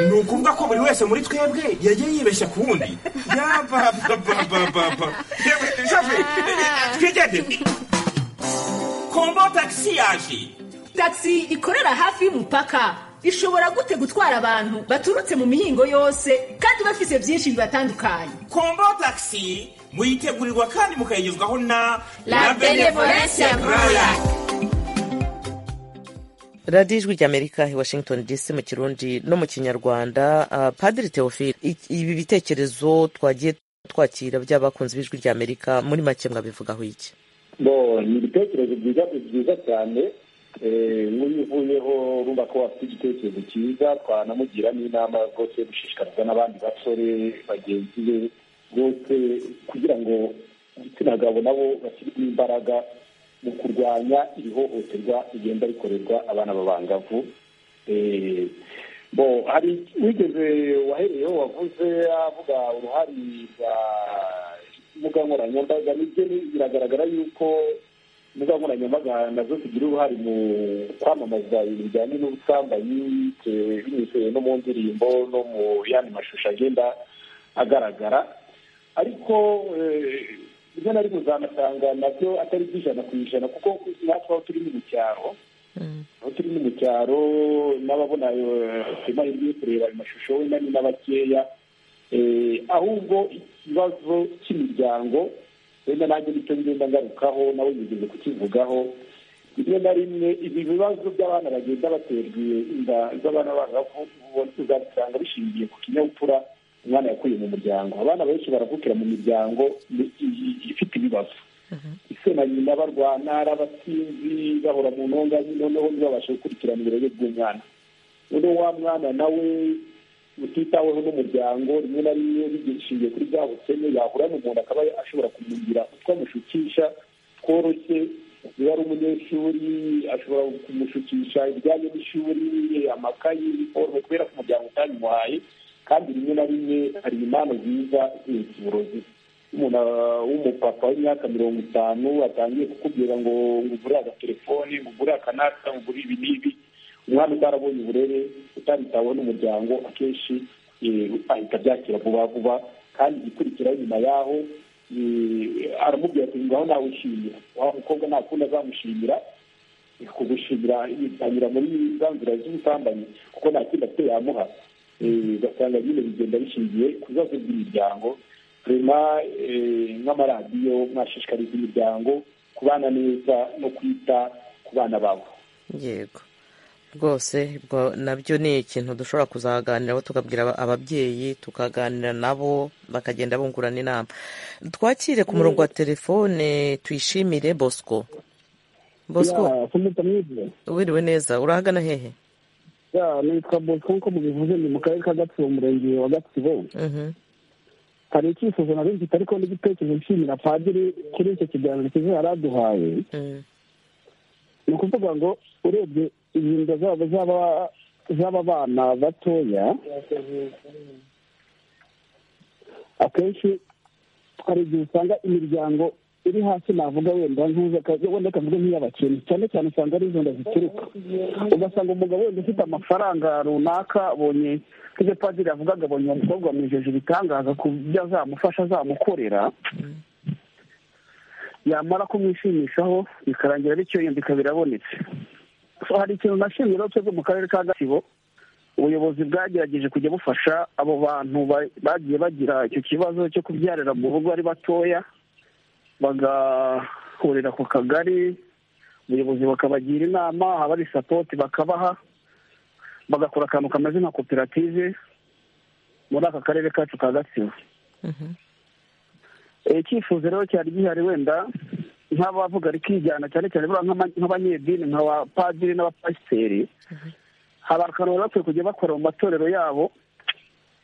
ni ukuvuga ko buri wese muri twebwe yagiye yibeshya ku wundi yabababababa twigende kombo tagisi yaje tagisi ikorera hafi y'umupaka ishobora gute gutwara abantu baturutse mu mihingo yose kandi bafise byinshi bibatandukanye kombo tagisi muyitegurirwa kandi mukayigezwaho na La Benevolencia Groya. radiyo ijwi ry'amerika i washington dc mu kirundi no mu kinyarwanda ah, padiri teofile i- ibi bitekerezo twagiye twakira by'abakunzi b'ijwi ry'amerika muri make mwabivugaho iki bo ni ibitekerezo byiza byiza cyane Eh, nk'uyu uvuyeho urumva ko wafite igitekerezo cyiza twanamugira n'inama rwose yo gushishikariza n'abandi basore bagenzi be bose kugira ngo igitsina gabo nabo bashyirwemo imbaraga mu kurwanya iri hohoterwa rigenda rikorerwa abana b'abangavu Eh, bo hari wigeze wahereyeho wavuze avuga uruhare rwa imbuga nkoranyambaga nibyo ni- biragaragara yuko imbuga nkoranyambaga nazo zigira uruhare mu kwamamaza ibintu bijyanye n'ubusambanyi bitewe- binyuze no mu ndirimbo no mu yandi mashusho agenda agaragara ariko eh, rimwe na rimwe uzamusanga nabyo atari by'ijana ku ijana kuko natwe aho turi ni mu cyaro aho turi ni mu cyaro n'ababona eh, amahirwe yo kureba ayo mashusho wenda ni n'abakeya Eh, ahubwo ikibazo cy'imiryango wenda nanjye nicyo ngenda ngarukaho nawe nigeze kukivugaho rimwe na rimwe ibi bibazo by'abana bagenda baterwe inda z'abana bangavu ubona uzabisanga bishingiye ku kinyabupfura umwana yakuye mu muryango abana benshi baravukira mu miryango i- i- ifite ibibazo ise na nyina barwana ari abasinzi bahora mu ntonganya noneho ntibabashe gukurikirana ibirori by'umwana noneho wa mwana nawe utitaweho n'umuryango rimwe na rimwe bishingiye kuri bwa bukene yahura n'umuntu akaba ashobora kumugira utwo amushukisha tworoshye iyo ari umunyeshuri ashobora kumushukisha ibijyanye n'ishuri amakayi iniforume kubera ko umuryango utabimuhaye kandi rimwe na rimwe hari impano nziza zihita uburozi umuntu ah, w'umupapa w'imyaka mirongo itanu atangiye kukubwira ngo ngugure agatelefone ngugure akanaka ngugure ibi n'ibi umwana utarabonye uburere utabitaweho n'umuryango akenshi eh, ahita abyakira vuba vuba kandi igikurikiraho nyuma yaho eh, aramubwira ati ngaho nawe ushimira wa mukobwa nta kundi azamushimira eh, kugushimira yitanyura muri za nzira z'ubusambanyi kuko nta kindi afite yamuha Eh, ugasanga nyine bigenda bishingiye ku bibazo by'imiryango rema nk'amaradiyo mwashishikariza imiryango kubana neza no kwita ku bana babo yego rwose ubwo nabyo ni ikintu dushobora kuzaganiraho tugabwira aba- ababyeyi tukaganira nabo bakagenda bungurana inama twakire ku murongo wa telefone tuyishimire bosco bosco Ya, kumita mwize wiriwe neza urahagana hehe ya nitwa bosco nk'uko mubivuze ni mu karere ka gatsibo umurenge wa gatsibo Mhm. hari icyifuzo nari mfite ariko n'igitekerezo nshimira padiri kuri icyo kiganiro cyiza yari aduhaye ni ukuvuga ngo urebye inda zabo z'aba- z'aba bana batoya akenshi hari igihe usanga imiryango iri hasi navuga wenda nkuza wenda akavuga nk'iy'abakene cyane cyane usanga ari izo nda zituruka ugasanga umugabo wenda ufite amafaranga runaka abonye nk'ibyo padiri yavugaga abonye uwo mukobwa wamwijeje ibitangaza ku byo azamufasha azamukorera yamara kumwishimishaho bikarangira bityo yumvika birabonetse So, hari ikintu nashimye rero twebwe mu karere ka gatsibo ubuyobozi bwagerageje kujya bufasha abo bantu ba- bagiye bagira icyo kibazo cyo kubyarira mu rugo ari batoya bagahurira ku kagari ubuyobozi bukabagira inama abari sapoti bakabaha bagakora akantu kameze nka koperative muri aka karere kacu ka gatsibo Eh, icyifuzo rero cyari gihari wenda nk'abavuga rikijyana cyane cyane buriya nk'ama- nk'abanyedini nka ba padiri n'abapasiteri hari akantu baba bakwiye kujya bakora mu matorero yabo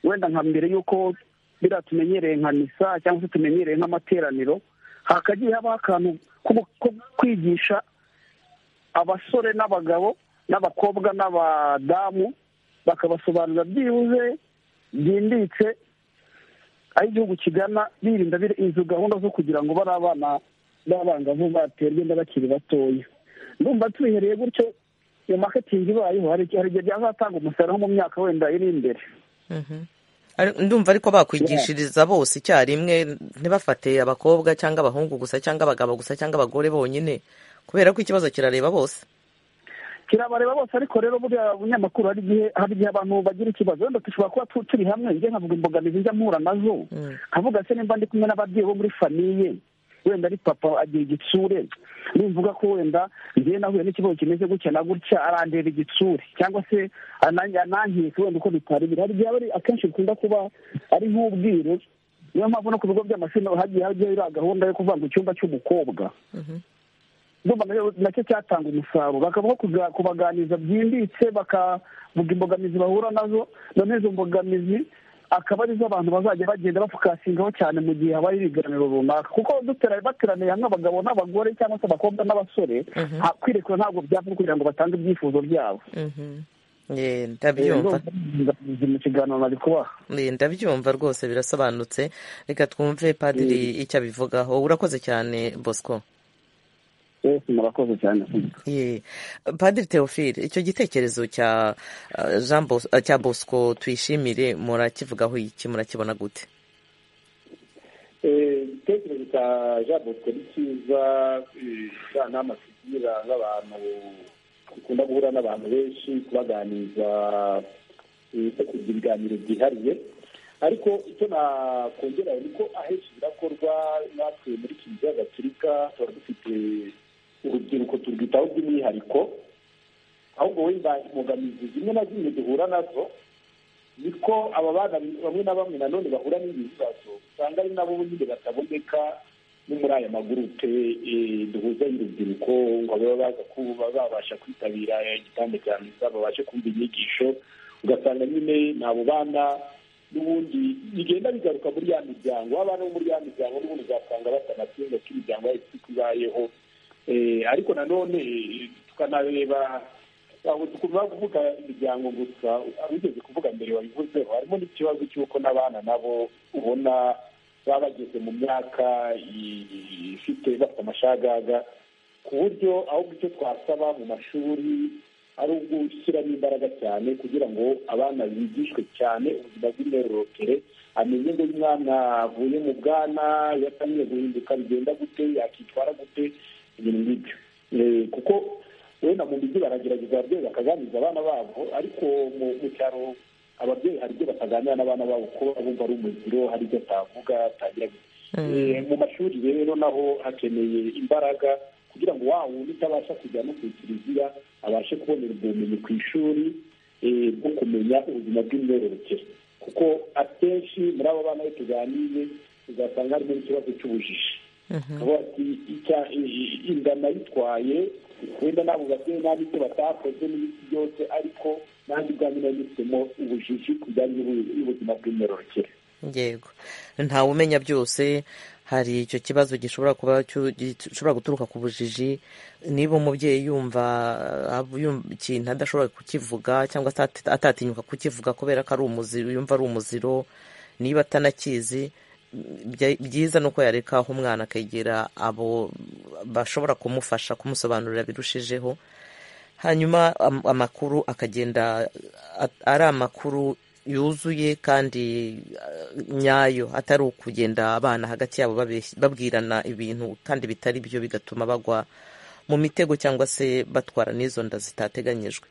wenda nka mbere y'uko biriya tumenyereye nka misa cyangwa se tumenyereye nk'amateraniro hakagiye habaho akantu ko- ko kwigisha abasore n'abagabo n'abakobwa n'abadamu bakabasobanurira byibuze byimbitse aho igihugu kigana birinda biri- izo gahunda zo kugira ngo bari abana b'abangavu baterwe inda bakiri batoya ndumva tubihereye gutyo iyo maketingi ibayeho hari igihe hari igihe byazatanga umusaruro mu myaka wenda iri imbere Mhm. Ari- ndumva ariko bakwigishiriza bose icyarimwe ntibafate abakobwa cyangwa abahungu gusa cyangwa abagabo gusa cyangwa abagore bonyine kubera ko ikibazo kirareba bose kirabareba bose ariko rero buriya bunyamakuru hari igihe hari igihe abantu bagira ikibazo wenda dushobora kuba tu- turi hamwe njye nkavuga imbogamizi njya mpura nazo nkavuga se nimba ndi kumwe n'ababyeyi bo muri famiye wenda ari papa agira igitsure nimvuga ko wenda njyewe nahuye n'ikibazo kimeze gutya na gutya arandeba igitsure cyangwa se anange- anankeka wenda uko bitari biri hari igihe aba ari- akenshi bikunda kuba ari nk'ubwiru niyo mpamvu no ku bigo by'amashuri hagiye hagiye iriya gahunda yo kuvuga ngo icyumba cy'umukobwa ndumva nayo- nacyo cyatanga umusaruro bakabaho kuga- kubaganiriza byimbitse bakavuga imbogamizi bahura nazo none izo mbogamizi akaba arizo abantu bazajya bagenda bafukasingaho cyane mu gihe habaye ibiganiro runaka kuko dutera- bateraniye hamwe abagabo n'abagore cyangwa se abakobwa n'abasore Mhm. ha- kwirekura ntabwo byapfa kugira ngo batange ibyifuzo byabo Mhm. Eh, ndabyumva mu kiganiro nari kubaha Eh, ndabyumva rwose birasobanutse reka twumve padiri icyo abivugaho urakoze cyane bosco yesu murakoze cyane Ye. padiri teofile icyo gitekerezo cya eh, Jean Bos- eh, cya bosco tuyishimire murakivugaho iki murakibona gute Eh, igitekerezo cya jean bosco ni cyiza eh, cya nama tugira nk'abantu dukunda guhura n'abantu benshi kubaganiriza eh, no kugira ibiganiro byihariye ariko icyo nakongera ni ko ahenshi birakorwa natwe muri kiliziya gatulika tuba dufite urubyiruko turwitaho by'umwihariko ahubwo wenda imbogamizi zimwe na zimwe duhura nazo niko aba bana bamwe na bamwe nanone bahura n'ibi bibazo usanga ari nabo nyine bataboneka no muri aya magurupe eh, duhuza y'urubyiruko ngo baba baza kuba babasha kwitabira igitanda cya misa babashe kumva inyigisho ugasanga nyine ni abo bana n'ubundi bigenda bigaruka muri ya miryango abana bo muri ya miryango n'ubundi uzasanga batanatunga ko imiryango yahise ibayeho Eh, ariko nanone eh, tukanareba ntabwo tugomba kuvuga imiryango gusa abigeze kuvuga mbere wabivuzeho harimo n'ikibazo cy'uko n'abana nabo ubona baba bageze mu myaka i- ifite bafite amashagaga ku buryo ahubwo icyo twasaba mu mashuri ari ugushyiramo imbaraga cyane kugira ngo abana bigishwe cyane ubuzima bw'imyororokere amenye ngo iyo umwana avuye mu bwana iyo atangiye guhinduka bigenda gute yakitwara gute ibintu nk'ibyo Eh, kuko wenda mu mijyi baragerageza ababyeyi bakaganiriza abana babo ariko mu mu cyaro ababyeyi hari ibyo bataganira n'abana babo ko bumva ari umuziro hari ibyo atavuga atagira Eh, mu mashuri rero naho hakeneye imbaraga kugira ngo wa wundi utabasha kujya no ku kiliziya abashe kubonera ubwo bumenyi ku ishuri eh, bwo kumenya ubuzima bw'imyororokere kuko akenshi muri abo bana iyo tuganiye uzasanga harimo n'ikibazo cy'ubujiji aho ati icya i- inda nayitwaye wenda nabo babyeyi nabo icyo batakoze n'ibiti byose ariko nanjye ubwanjye nanyuzemo ubujiji ku bijyanye n'ubu- n'ubuzima bw'imyororokere yego ntawe umenya byose hari icyo kibazo gishobora kuba cyu- gishobora guturuka ku bujiji niba umubyeyi yumva ah, yumva ikintu adashobora kukivuga cyangwa se ati- atatinyuka kukivuga kubera ko ari umuziro yumva ari umuziro niba atanakizi bya- byiza ni uko yareka aho umwana akegera abo bashobora kumufasha kumusobanurira birushijeho hanyuma am- amakuru akagenda a- ari amakuru yuzuye kandi eh, nyayo atari ukugenda abana hagati yabo babeshya- babwirana ibintu kandi bitari byo bigatuma bagwa mu mitego cyangwa se batwara n'izo nda zitateganyijwe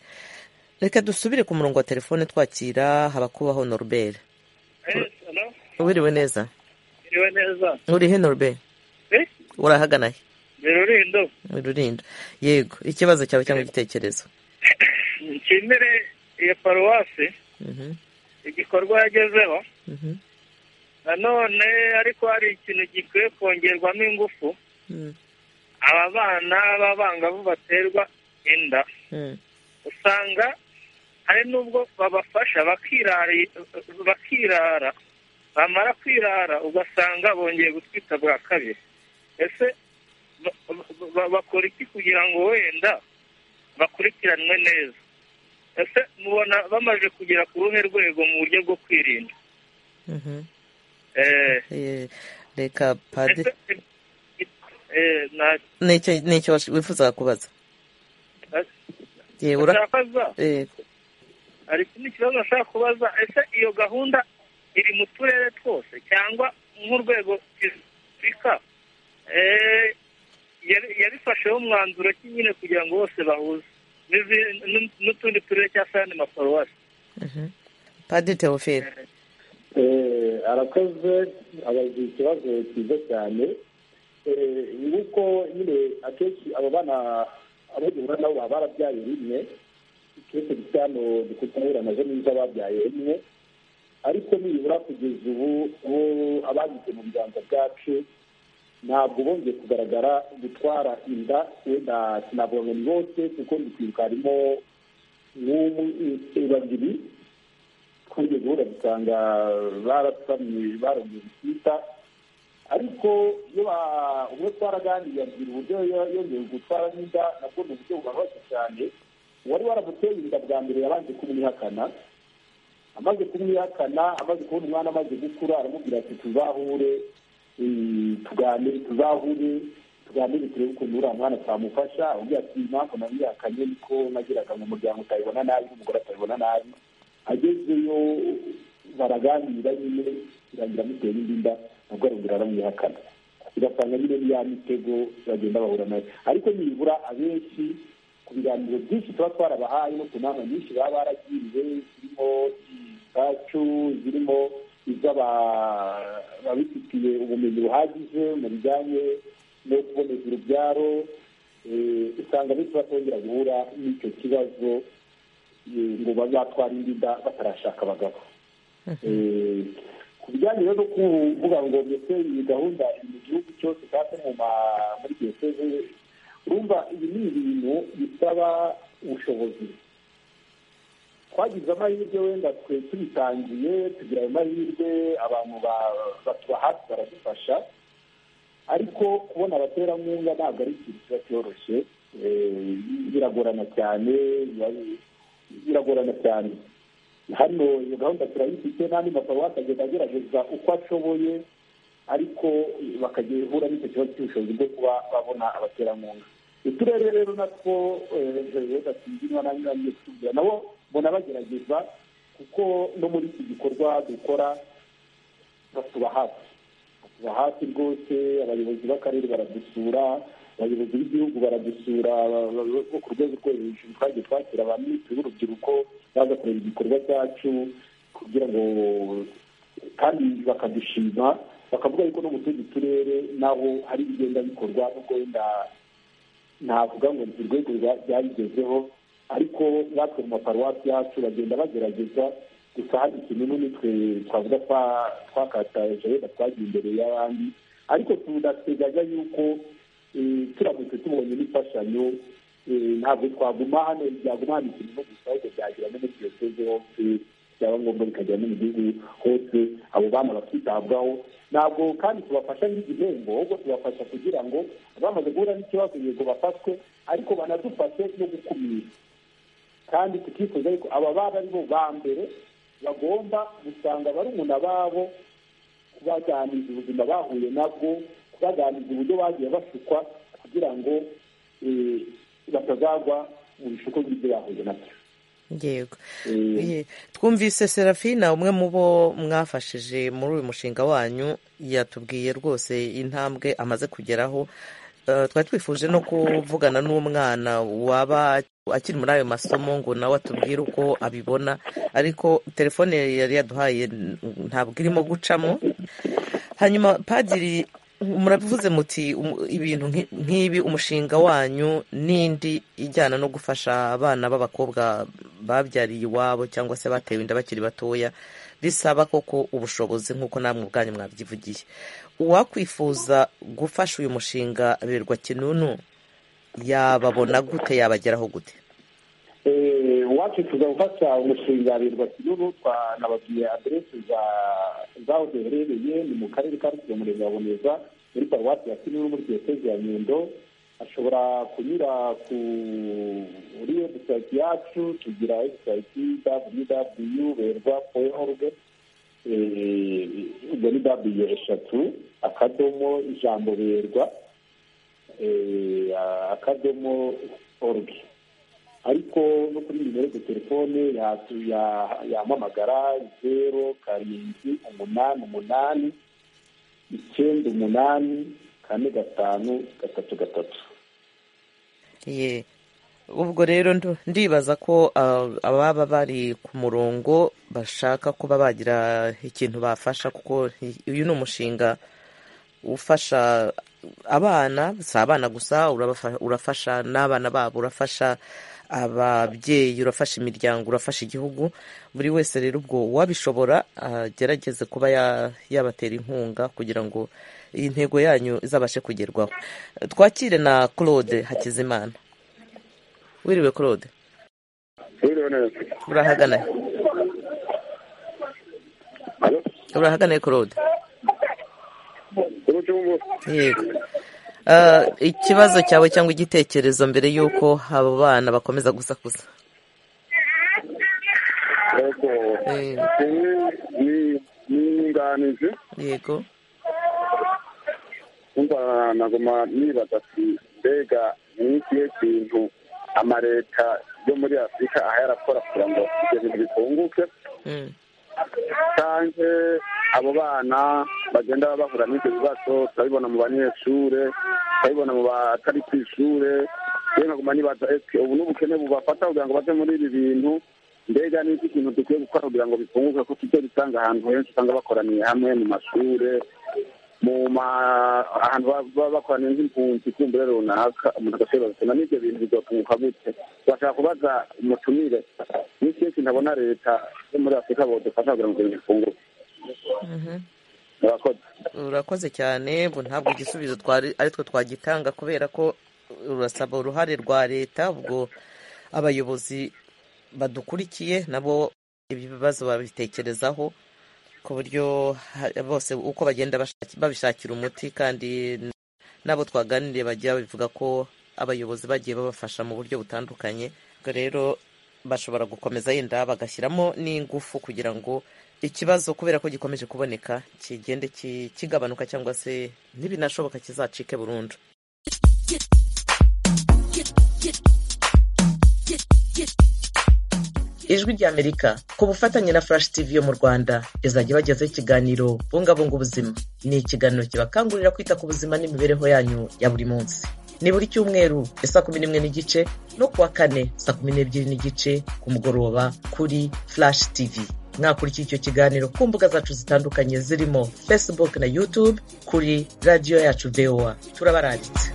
reka dusubire ku murongo wa telefone twakira habakubaho norbert wiriwe neza niwe neza urihe norbert Eh? urahagana he ni rurindo Mu Rulindo. yego ikibazo cyawe cyangwa igitekerezo nshimire iyo paruwasi Mhm, igikorwa yagezeho mhm, nanone ariko hari ikintu gikwiye kongerwamo ingufu mhm, aba bana b'abangavu baterwa inda mhm. usanga hari n'ubwo babafasha bakirari- bakirara bamara kwirara ugasanga bongeye gutwita bwa kabiri ese ba- ba- ba- bakora iki kugira ngo wenda bakurikiranwe neza ese mubona bamaze kugera ku ruhe rwego mu buryo bwo kwirinda Mhm. Eh, Eh, reka padiri eh, na- nicyo nicyo wash- wifuzaga kubaza yewe ura- ndakaza eh, hari ikindi kibazo nashaka kubaza ese iyo gahunda iri mu turere twose cyangwa nk'urwego rw'afurika yabifasheho umwanzuro ki nyine kugira ngo bose bahuze n'izi- n- n'utundi turere cyangwa se ayandi maparuwasi padiri teofile Eh, arakoze abagira ikibazo cyiza cyane Eh, nuko nyine akenshi abo bana abo duhura nabo baba barabyaye rimwe ikibazo gisa hano gikutahura nazo n'izo ababyaye rimwe ariko nibura kugeza ubu bo abagize mu biganza byacu ntabwo bongeye kugaragara gutwara inda wenda sinavuga ngo ni bose kuko ndi kwibuka harimo nk'umwe babiri kugeza ubu urabisanga barasamye barongeye gutwita ariko iyo ba- ubwo twaraganiriye abwira uburyo yo- yongeye gutwara n'inda nabwo ni uburyo bubabaje cyane uwari waramuteye inda bwa mbere yabanje kumwihakana amaze kumwihakana amaze kubona umwana amaze gukura aramubwira ati tuzahure eh, tuganire tuzahure tuganire turebe ukuntu uriya mwana twamufasha umbwira ati impamvu namwihakanye niko nagiraga mu muryango utabibona nabi n'umugore atabibona nabi agezeyo baraganira nyine birangira amutera indi nda nabwo arongera aramwihakana ugasanga nyine ni ya mitego bagenda bahura nayo ariko nibura abenshi ku biganiro byinshi tuba twarabahaye no ku nama nyinshi baba baragiriwe zirimo izacu zirimo iz'aba- ababifitiye ubumenyi buhagije mu bijyanye no kuboneza urubyaro eh, usanga benshi batongera guhura n'icyo kibazo eh, ngo bazatwara indi nda batarashaka abagabo Eh, ku bijyanye rero no kuvuga ngo mbese iyi gahunda iri mu gihugu cyose kandi mu ma- muri diyoseze urumva ibi ni ibintu bisaba ubushobozi twagize amahirwe wenda twe tubitangiye tugira ayo mahirwe abantu ba- batuba hafi baradufasha ariko kubona abaterankunga ntabwo ari ikintu kiba cyoroshye Eh, biragorana cyane biba- biragorana cyane hano iyo gahunda turayifite n'andi maparuwasi agenda agerageza uko ashoboye ariko bakajya bahura n'icyo kibazo cy'ubushobozi bwo kuba babona abaterankunga uturere rero natwo batsindirwa na nyiranye kutubwira nabo mbona bagerageza kuko no muri iki gikorwa dukora batuba hafi batuba hafi rwose abayobozi b'akarere baradusura abayobozi b'igihugu baradusura ba- ba- bo ku rwego rwo hejuru twagiye twakira ba minisitiri b'urubyiruko baza kureba igikorwa cyacu kugira ngo kandi bakadushima bakavuga yuko no mu tundi turere naho hari ibigenda bikorwa nubwo wenda navuga ngo ni urwego rwa- rwabigezeho ariko natwe mu maparuwasi yacu bagenda bagerageza gusa hari ikintu n'ubundi twe twavuga twa- twakataje wenda twagiye imbere y'abandi ariko tunateganya yuko eh, turamutse tubonye n'imfashanyo eh, ntabwo twaguma hano byaguma hano ikintu no gusa ahubwo byagira no muri diyoseze hose byaba ngombwa bikagera no mu gihugu hose abo bana bakitabwaho ntabwo kandi tubafasha nk'igihembo ahubwo tubafasha kugira ngo bamaze guhura n'ikibazo yego bafatwe ariko banadufashe no gukumira kandi tukifuza yuko aba baba ari bo ba mbere bagomba gusanga barumuna babo kubaganiriza ubuzima bahuye nabwo kubaganiriza uburyo bagiye bashukwa kugira ngo eh, batazagwa mu bishuko by'ibyo bahuye nabyo yego Eh, twumvise serafina umwe mu bo mwafashije muri uyu mushinga wanyu yatubwiye rwose intambwe amaze kugeraho Eh, twari twifuje no kuvugana n'umwana waba akiri muri ayo masomo ngo nawe atubwire uko abibona ariko telefone yari yaduhaye ntabwo irimo gucamo hanyuma padiri muravuze muti um- ibintu nki- nk'ibi umushinga wanyu n'indi ijyana no gufasha abana b'abakobwa babyariye iwabo cyangwa se batewe inda bakiri batoya bisaba koko ubushobozi nk'uko namwe ubwanyu mwabyivugiye uwakwifuza gufasha uyu mushinga birwa kinunu yababona gute yabageraho gute Eh, uwacu tuza gufasha umushinga birwa kinuru twanababwiye aderesi za zaho duherereye ni mu karere ka rusizi umurenge wa boneza muri paruwasi ya kinini muri diyoseze ya nyundo ashobora kunyura ku muri webusayiti yacu tugira webusayiti www berwa org ubwo ni w eshatu akadomo ijambo berwa eh, akadomo org ariko no kuri nimero de telefone ya- ya- yamamagara zero karindwi umunani umunani icyenda umunani kane gatanu gatatu gatatu Ye. ubwo rero ndu- ndibaza ko ah, ababa bari ku murongo bashaka kuba bagira ikintu bafasha kuko i- uyu ni umushinga ufasha abana si abana gusa urabafa- urafasha n'abana babo urafasha ababyeyi urafasha imiryango urafasha igihugu buri wese rero ubwo uwabishobora agerageze kuba ya- yabatera inkunga kugira ngo iyi ntego yanyu izabashe kugerwaho twakire na claude hakizimana wiriwe claude urahagana urahagana claude yego Ah, ikibazo cyawe cyangwa igitekerezo mbere y'uko abo bana bakomeza gusakuza niyunganije yego umva naguma nibaza ati mbega ni ikihe kintu amareta yo muri afurika aha yarakora kugira ngo ibyo bintu bikunguke Mm. canke abo bana bagenda bahura n'ibyo bibazo turabibona mu banyeshure turabibona mu batari ku ishure rero nkaguma nibaza ese ubu n'ubukene bubafata kugira ngo baze muri ibi bintu mbega ni iki kintu dukwiye gukora kugira ngo bikunguke ko tujye dusanga ahantu henshi usanga bakoraniye hamwe mu mashure mu ma ahantu baba- baba bakoraniye nk'impunzi kumbure runaka umuntu agashobora gusoma n'ibyo bintu bizotunguka gute bashaka kubaza umutumire n'ikihe kintu abona leta yo muri afurika bodufasha kugira ngo ibyo bintu bikunguke Mhm. murakoze urakoze cyane ubu ntabwo igisubizo twari ari two twagitanga kubera ko urasaba uruhare rwa leta ubwo abayobozi badukurikiye nabo ibi bibazo babitekerezaho ku buryo ha- bose uko bagenda bashaki- babishakira umuti kandi n'abo twaganiriye bajya babivuga ko abayobozi bagiye babafasha mu buryo butandukanye ubwo rero bashobora gukomeza yenda bagashyiramo n'ingufu kugira ngo ikibazo kubera ko gikomeje kuboneka kigende ki- kigabanuka cyangwa se ntibinashoboka kizacike burundu ijwi ry'amerika ku bufatanye na furashi tivi yo mu rwanda izajya ibagezaho ikiganiro bungabunga ubuzima ni ikiganiro kibakangurira kwita ku buzima n'imibereho yanyu ya buri munsi ni buri cyumweru isa kumi n'imwe n'igice no kuwa kane saa kumi n'ebyiri n'igice ku mugoroba kuri furashi tivi mwakurikira icyo kiganiro ku mbuga zacu zitandukanye zirimo facebook na youtube kuri radiyo yacu voa turabaranditse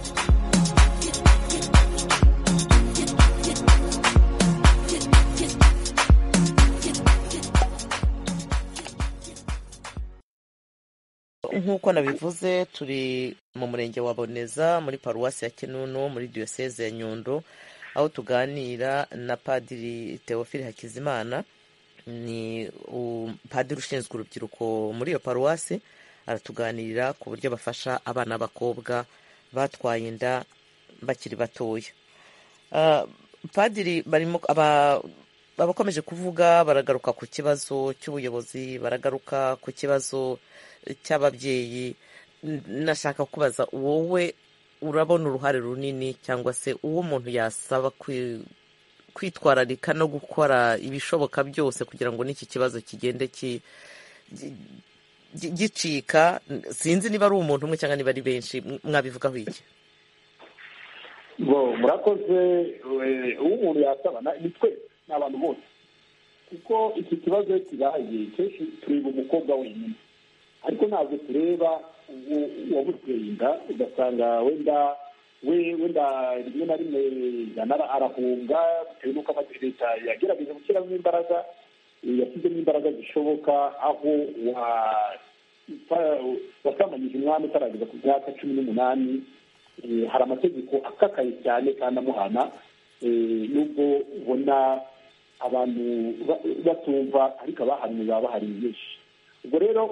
nk'uko nabivuze turi mu murenge wa boneza muri paruwasi ya kinunu muri diyoseze ya nyundo aho tuganira na padiri teofile hakizimana ni u- padiri ushinzwe urubyiruko muri iyo paruwasi aratuganirira ku buryo bafasha abana b'abakobwa batwaye inda bakiri batoya Ah, padiri barimo aba- abakomeje kuvuga baragaruka ku kibazo cy'ubuyobozi baragaruka ku kibazo cy'ababyeyi N- nashaka kubaza wowe urabona uruhare runini cyangwa se uwo umuntu yasaba kwi- kwitwararika no gukora ibishoboka byose kugira ngo n'iki kibazo kigende ki- gi- gi- gicika sinzi niba ari umuntu umwe cyangwa niba ari benshi M- mwabivugaho iki bo murakoze eh, uwo umuntu yasaba na- ni twese ni abantu bose kuko iki kibazo iyo kibaye kenshi tureba umukobwa wenyine ariko ntabwo tureba uwo- uwamuteye inda ugasanga wenda we wenda rimwe na rimwe yanara arahunga bitewe n'uko amaze leta yagerageje gushyiramo imbaraga eh, yashyizemo imbaraga zishoboka aho wa- uta- wasamanyije umwami utarageza ku myaka cumi n'umunani Eh, hari amategeko akakaye cyane kandi amuhana Eh, nubwo ubona abantu ba- batumva ariko abahanuye baba bahari benshi ubwo rero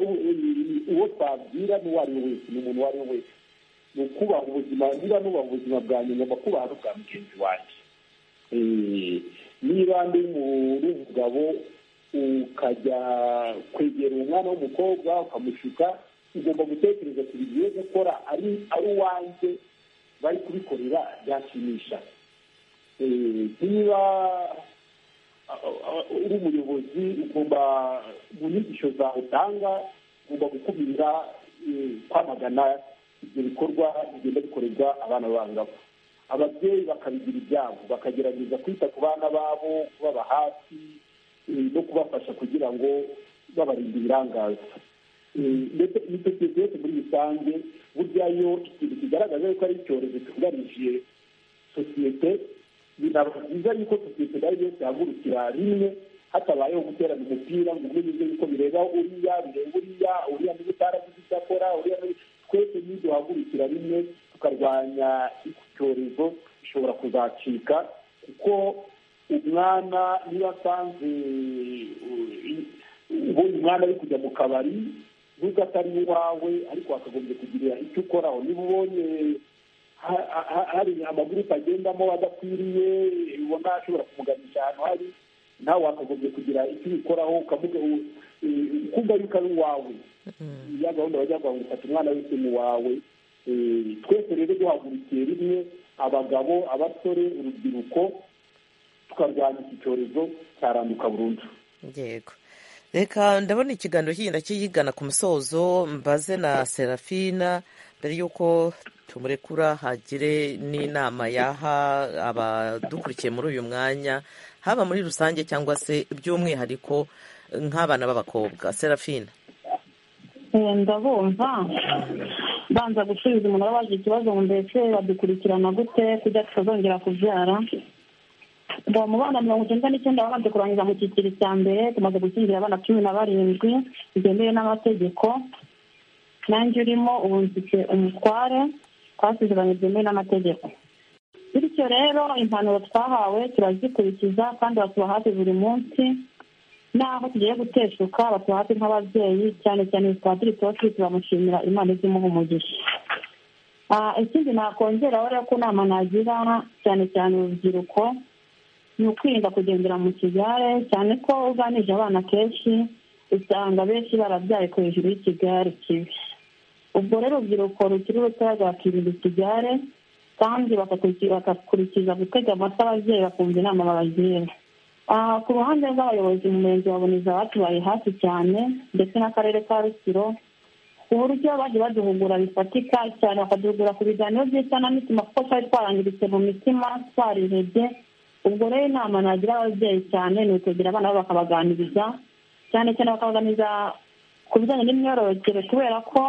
uwo twabwira n'uwo ari we wese ni umuntu uwo ari we wese ni ukubaha ubuzima niba nubaha ubuzima bwa nyuma ugomba kubaha n'ubwa mugenzi wanjye niba ndi umugabo ukajya kwegera umwana w'umukobwa ukamushuka ugomba gutekereza ku bintu yo gukora ari ari uwanjye bari kubikorera byashimisha niba uri umuyobozi ugomba mu nyigisho zawe utanga ugomba gukumira kwamagana ibyo bikorwa bigenda bikorerwa abana b'abangavu ababyeyi bakabigira ibyabo bakagerageza kwita ku bana babo kubaba hafi no kubafasha kugira ngo babarinde ibirangaza ndetse imitekerereze yose muri rusange burya iyo ikintu kigaragaza yuko ari icyorezo cyugarije sosiyete binaba byiza yuko sosiyete nayo yose ihagurukira rimwe hatabayeho guterana umupira ngo umwe nizo yuko bireba uriya bireba uriya uriya niba utaragize icyo akora uriya twese niyo duhagurukira rimwe tukarwanya iki cyorezo gishobora kuzacika kuko umwana niba asanze ubonye umwana ari kujya mu kabari nubwo atari uwawe ariko wakagombye kugirira icyo ukoraho niba ubonye hari amagurupe agendamo adakwiriye ubona ashobora kumuganisha ahantu hari nawe wakagombye kugira icyo ubikoraho ukumva yuko ari uwawe ya gahunda bajya ngo ufata umwana wese mu wawe twese rero duhagurukiye rimwe abagabo abasore urubyiruko tukarwanya iki cyorezo cyaranduka burundu yego reka ndabona ikiganiro kigenda kiyigana ku musozo mbaze na serafina mbere y'uko tumurekura hagire n'inama yaha abadukurikiye muri uyu mwanya haba muri rusange cyangwa se by'umwihariko nk'abana b'abakobwa serafina ndabumva banza gusubiza umuntu waba waje ikibazo ngo mbese badukurikirana gute kugira tutazongera kubyara ngo mu bana mirongo icyenda n'icyenda babanje kurangiza mu cyiciro cya mbere tumaze gukingira abana cumi na barindwi byemewe n'amategeko nanjye urimo ubu mfite umutware twasezeranye byemewe n'amategeko bityo rero impanuro twahawe turazikurikiza kandi batuba hafi buri munsi n'aho tugiye guteshuka batuba hafi nk'ababyeyi cyane cyane padiri turi turamushimira imana iz'imuha umugisha ikindi nakongeraho rero ko nama nagira cyane cyane urubyiruko ni ukwirinda kugendera mu kigare cyane ko uganije abana kenshi usanga benshi barabyaye ku hejuru y'ikigare kibi ubwo rero urubyiruko rukiri rutoya rwakirinda ikigare kandi bagakurikiza gutega amata ababyeyi bakumva inama babagira ku ruhande rw'abayobozi mu murenge wa buniza batubaye hafi cyane ndetse n'akarere ka rusiro ku buryo bajya baduhugura bifatika cyane bakaduhugura ku biganiro by'isanamitima kuko twari twarangiritse mu mitima twarirebye ubwo rero inama nagira ababyeyi cyane ni ukwegera abana babo bakabaganiriza cyane cyane bakabaganiriza ku bijyanye n'imyororokere kubera ko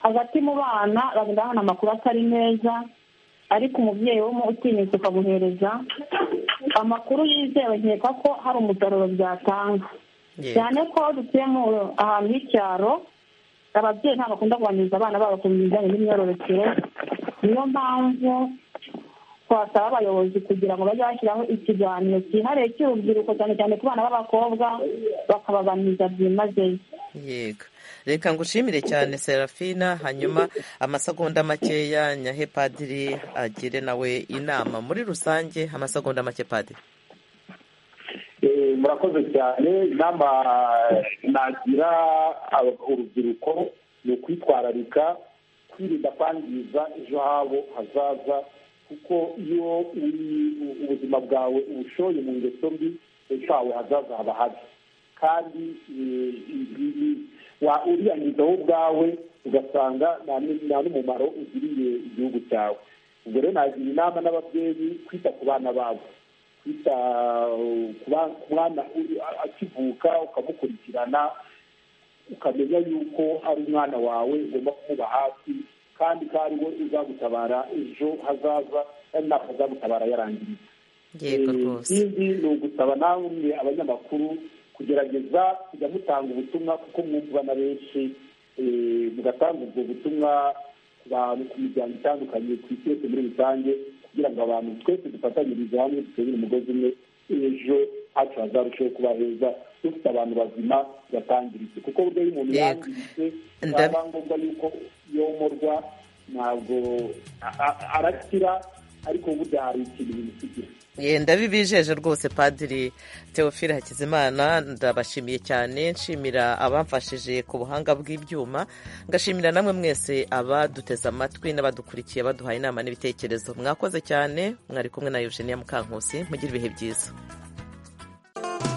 hagati mu bana bagenda babona amakuru atari meza ariko umubyeyi wo utinyutse ukamuhereza amakuru yizewe nkeka ko hari umusaruro byatanga cyane ko dutuye mu ahantu h'icyaro ababyeyi ntabwo bakunda kuganiriza abana babo ku bijyanye n'imyororokere niyo mpamvu twasaba abayobozi kugira ngo bajye bashyiraho ikiganiro cyihariye cy'urubyiruko cyane cyane ku bana b'abakobwa bakabaganiriza byimazeyo yego reka ngushimire cyane serafina hanyuma amasegonda makeya nyahe padiri agire nawe inama muri rusange amasegonda make padiri murakoze cyane inama nagira urubyiruko ni ukwitwararika kwirinda kwangiza ejo habo hazaza kuko iyo ubuzima bwawe ubushoye mu ngeso mbi ejo hawe hazaza haba habi kandi uriyangizaho ubwawe ugasanga nta n'umumaro ugiriye igihugu cyawe ubwo rero nagira inama n'ababyeyi kwita ku bana babo kwita ku mwana akivuka ukamukurikirana ukamenya yuko ari umwana wawe ugomba kumuba hafi kandi ko ari we uzagutabara ejo hazaza kandi ntabwo azagutabara yarangiritse ikindi ni ugusaba namwe abanyamakuru kugerageza kujya mutanga ubutumwa kuko mwumva na benshi mugatanga ubwo butumwa ku bantu ku miryango itandukanye ku isi yose muri rusange kugira ngo abantu twese dufatanyirize hamwe duterere umugozi umwe ejo hacu hazarusheho kuba heza dufite abantu bazima batangiritse kuko buryo iyo umuntu Yego. yangiritse byaba ngombwa yuko yomorwa ntabwo a- a- arakira ariko burya hari ikintu bimusigira Ye, ndabibijeje rwose padiri teofile hakizimana ndabashimiye cyane nshimira abamfashije ku buhanga bw'ibyuma ngashimira namwe mwese abaduteze amatwi n'abadukurikiye baduhaye inama n'ibitekerezo mwakoze cyane mwari kumwe na eugenia mukankusi mugire ibihe byiza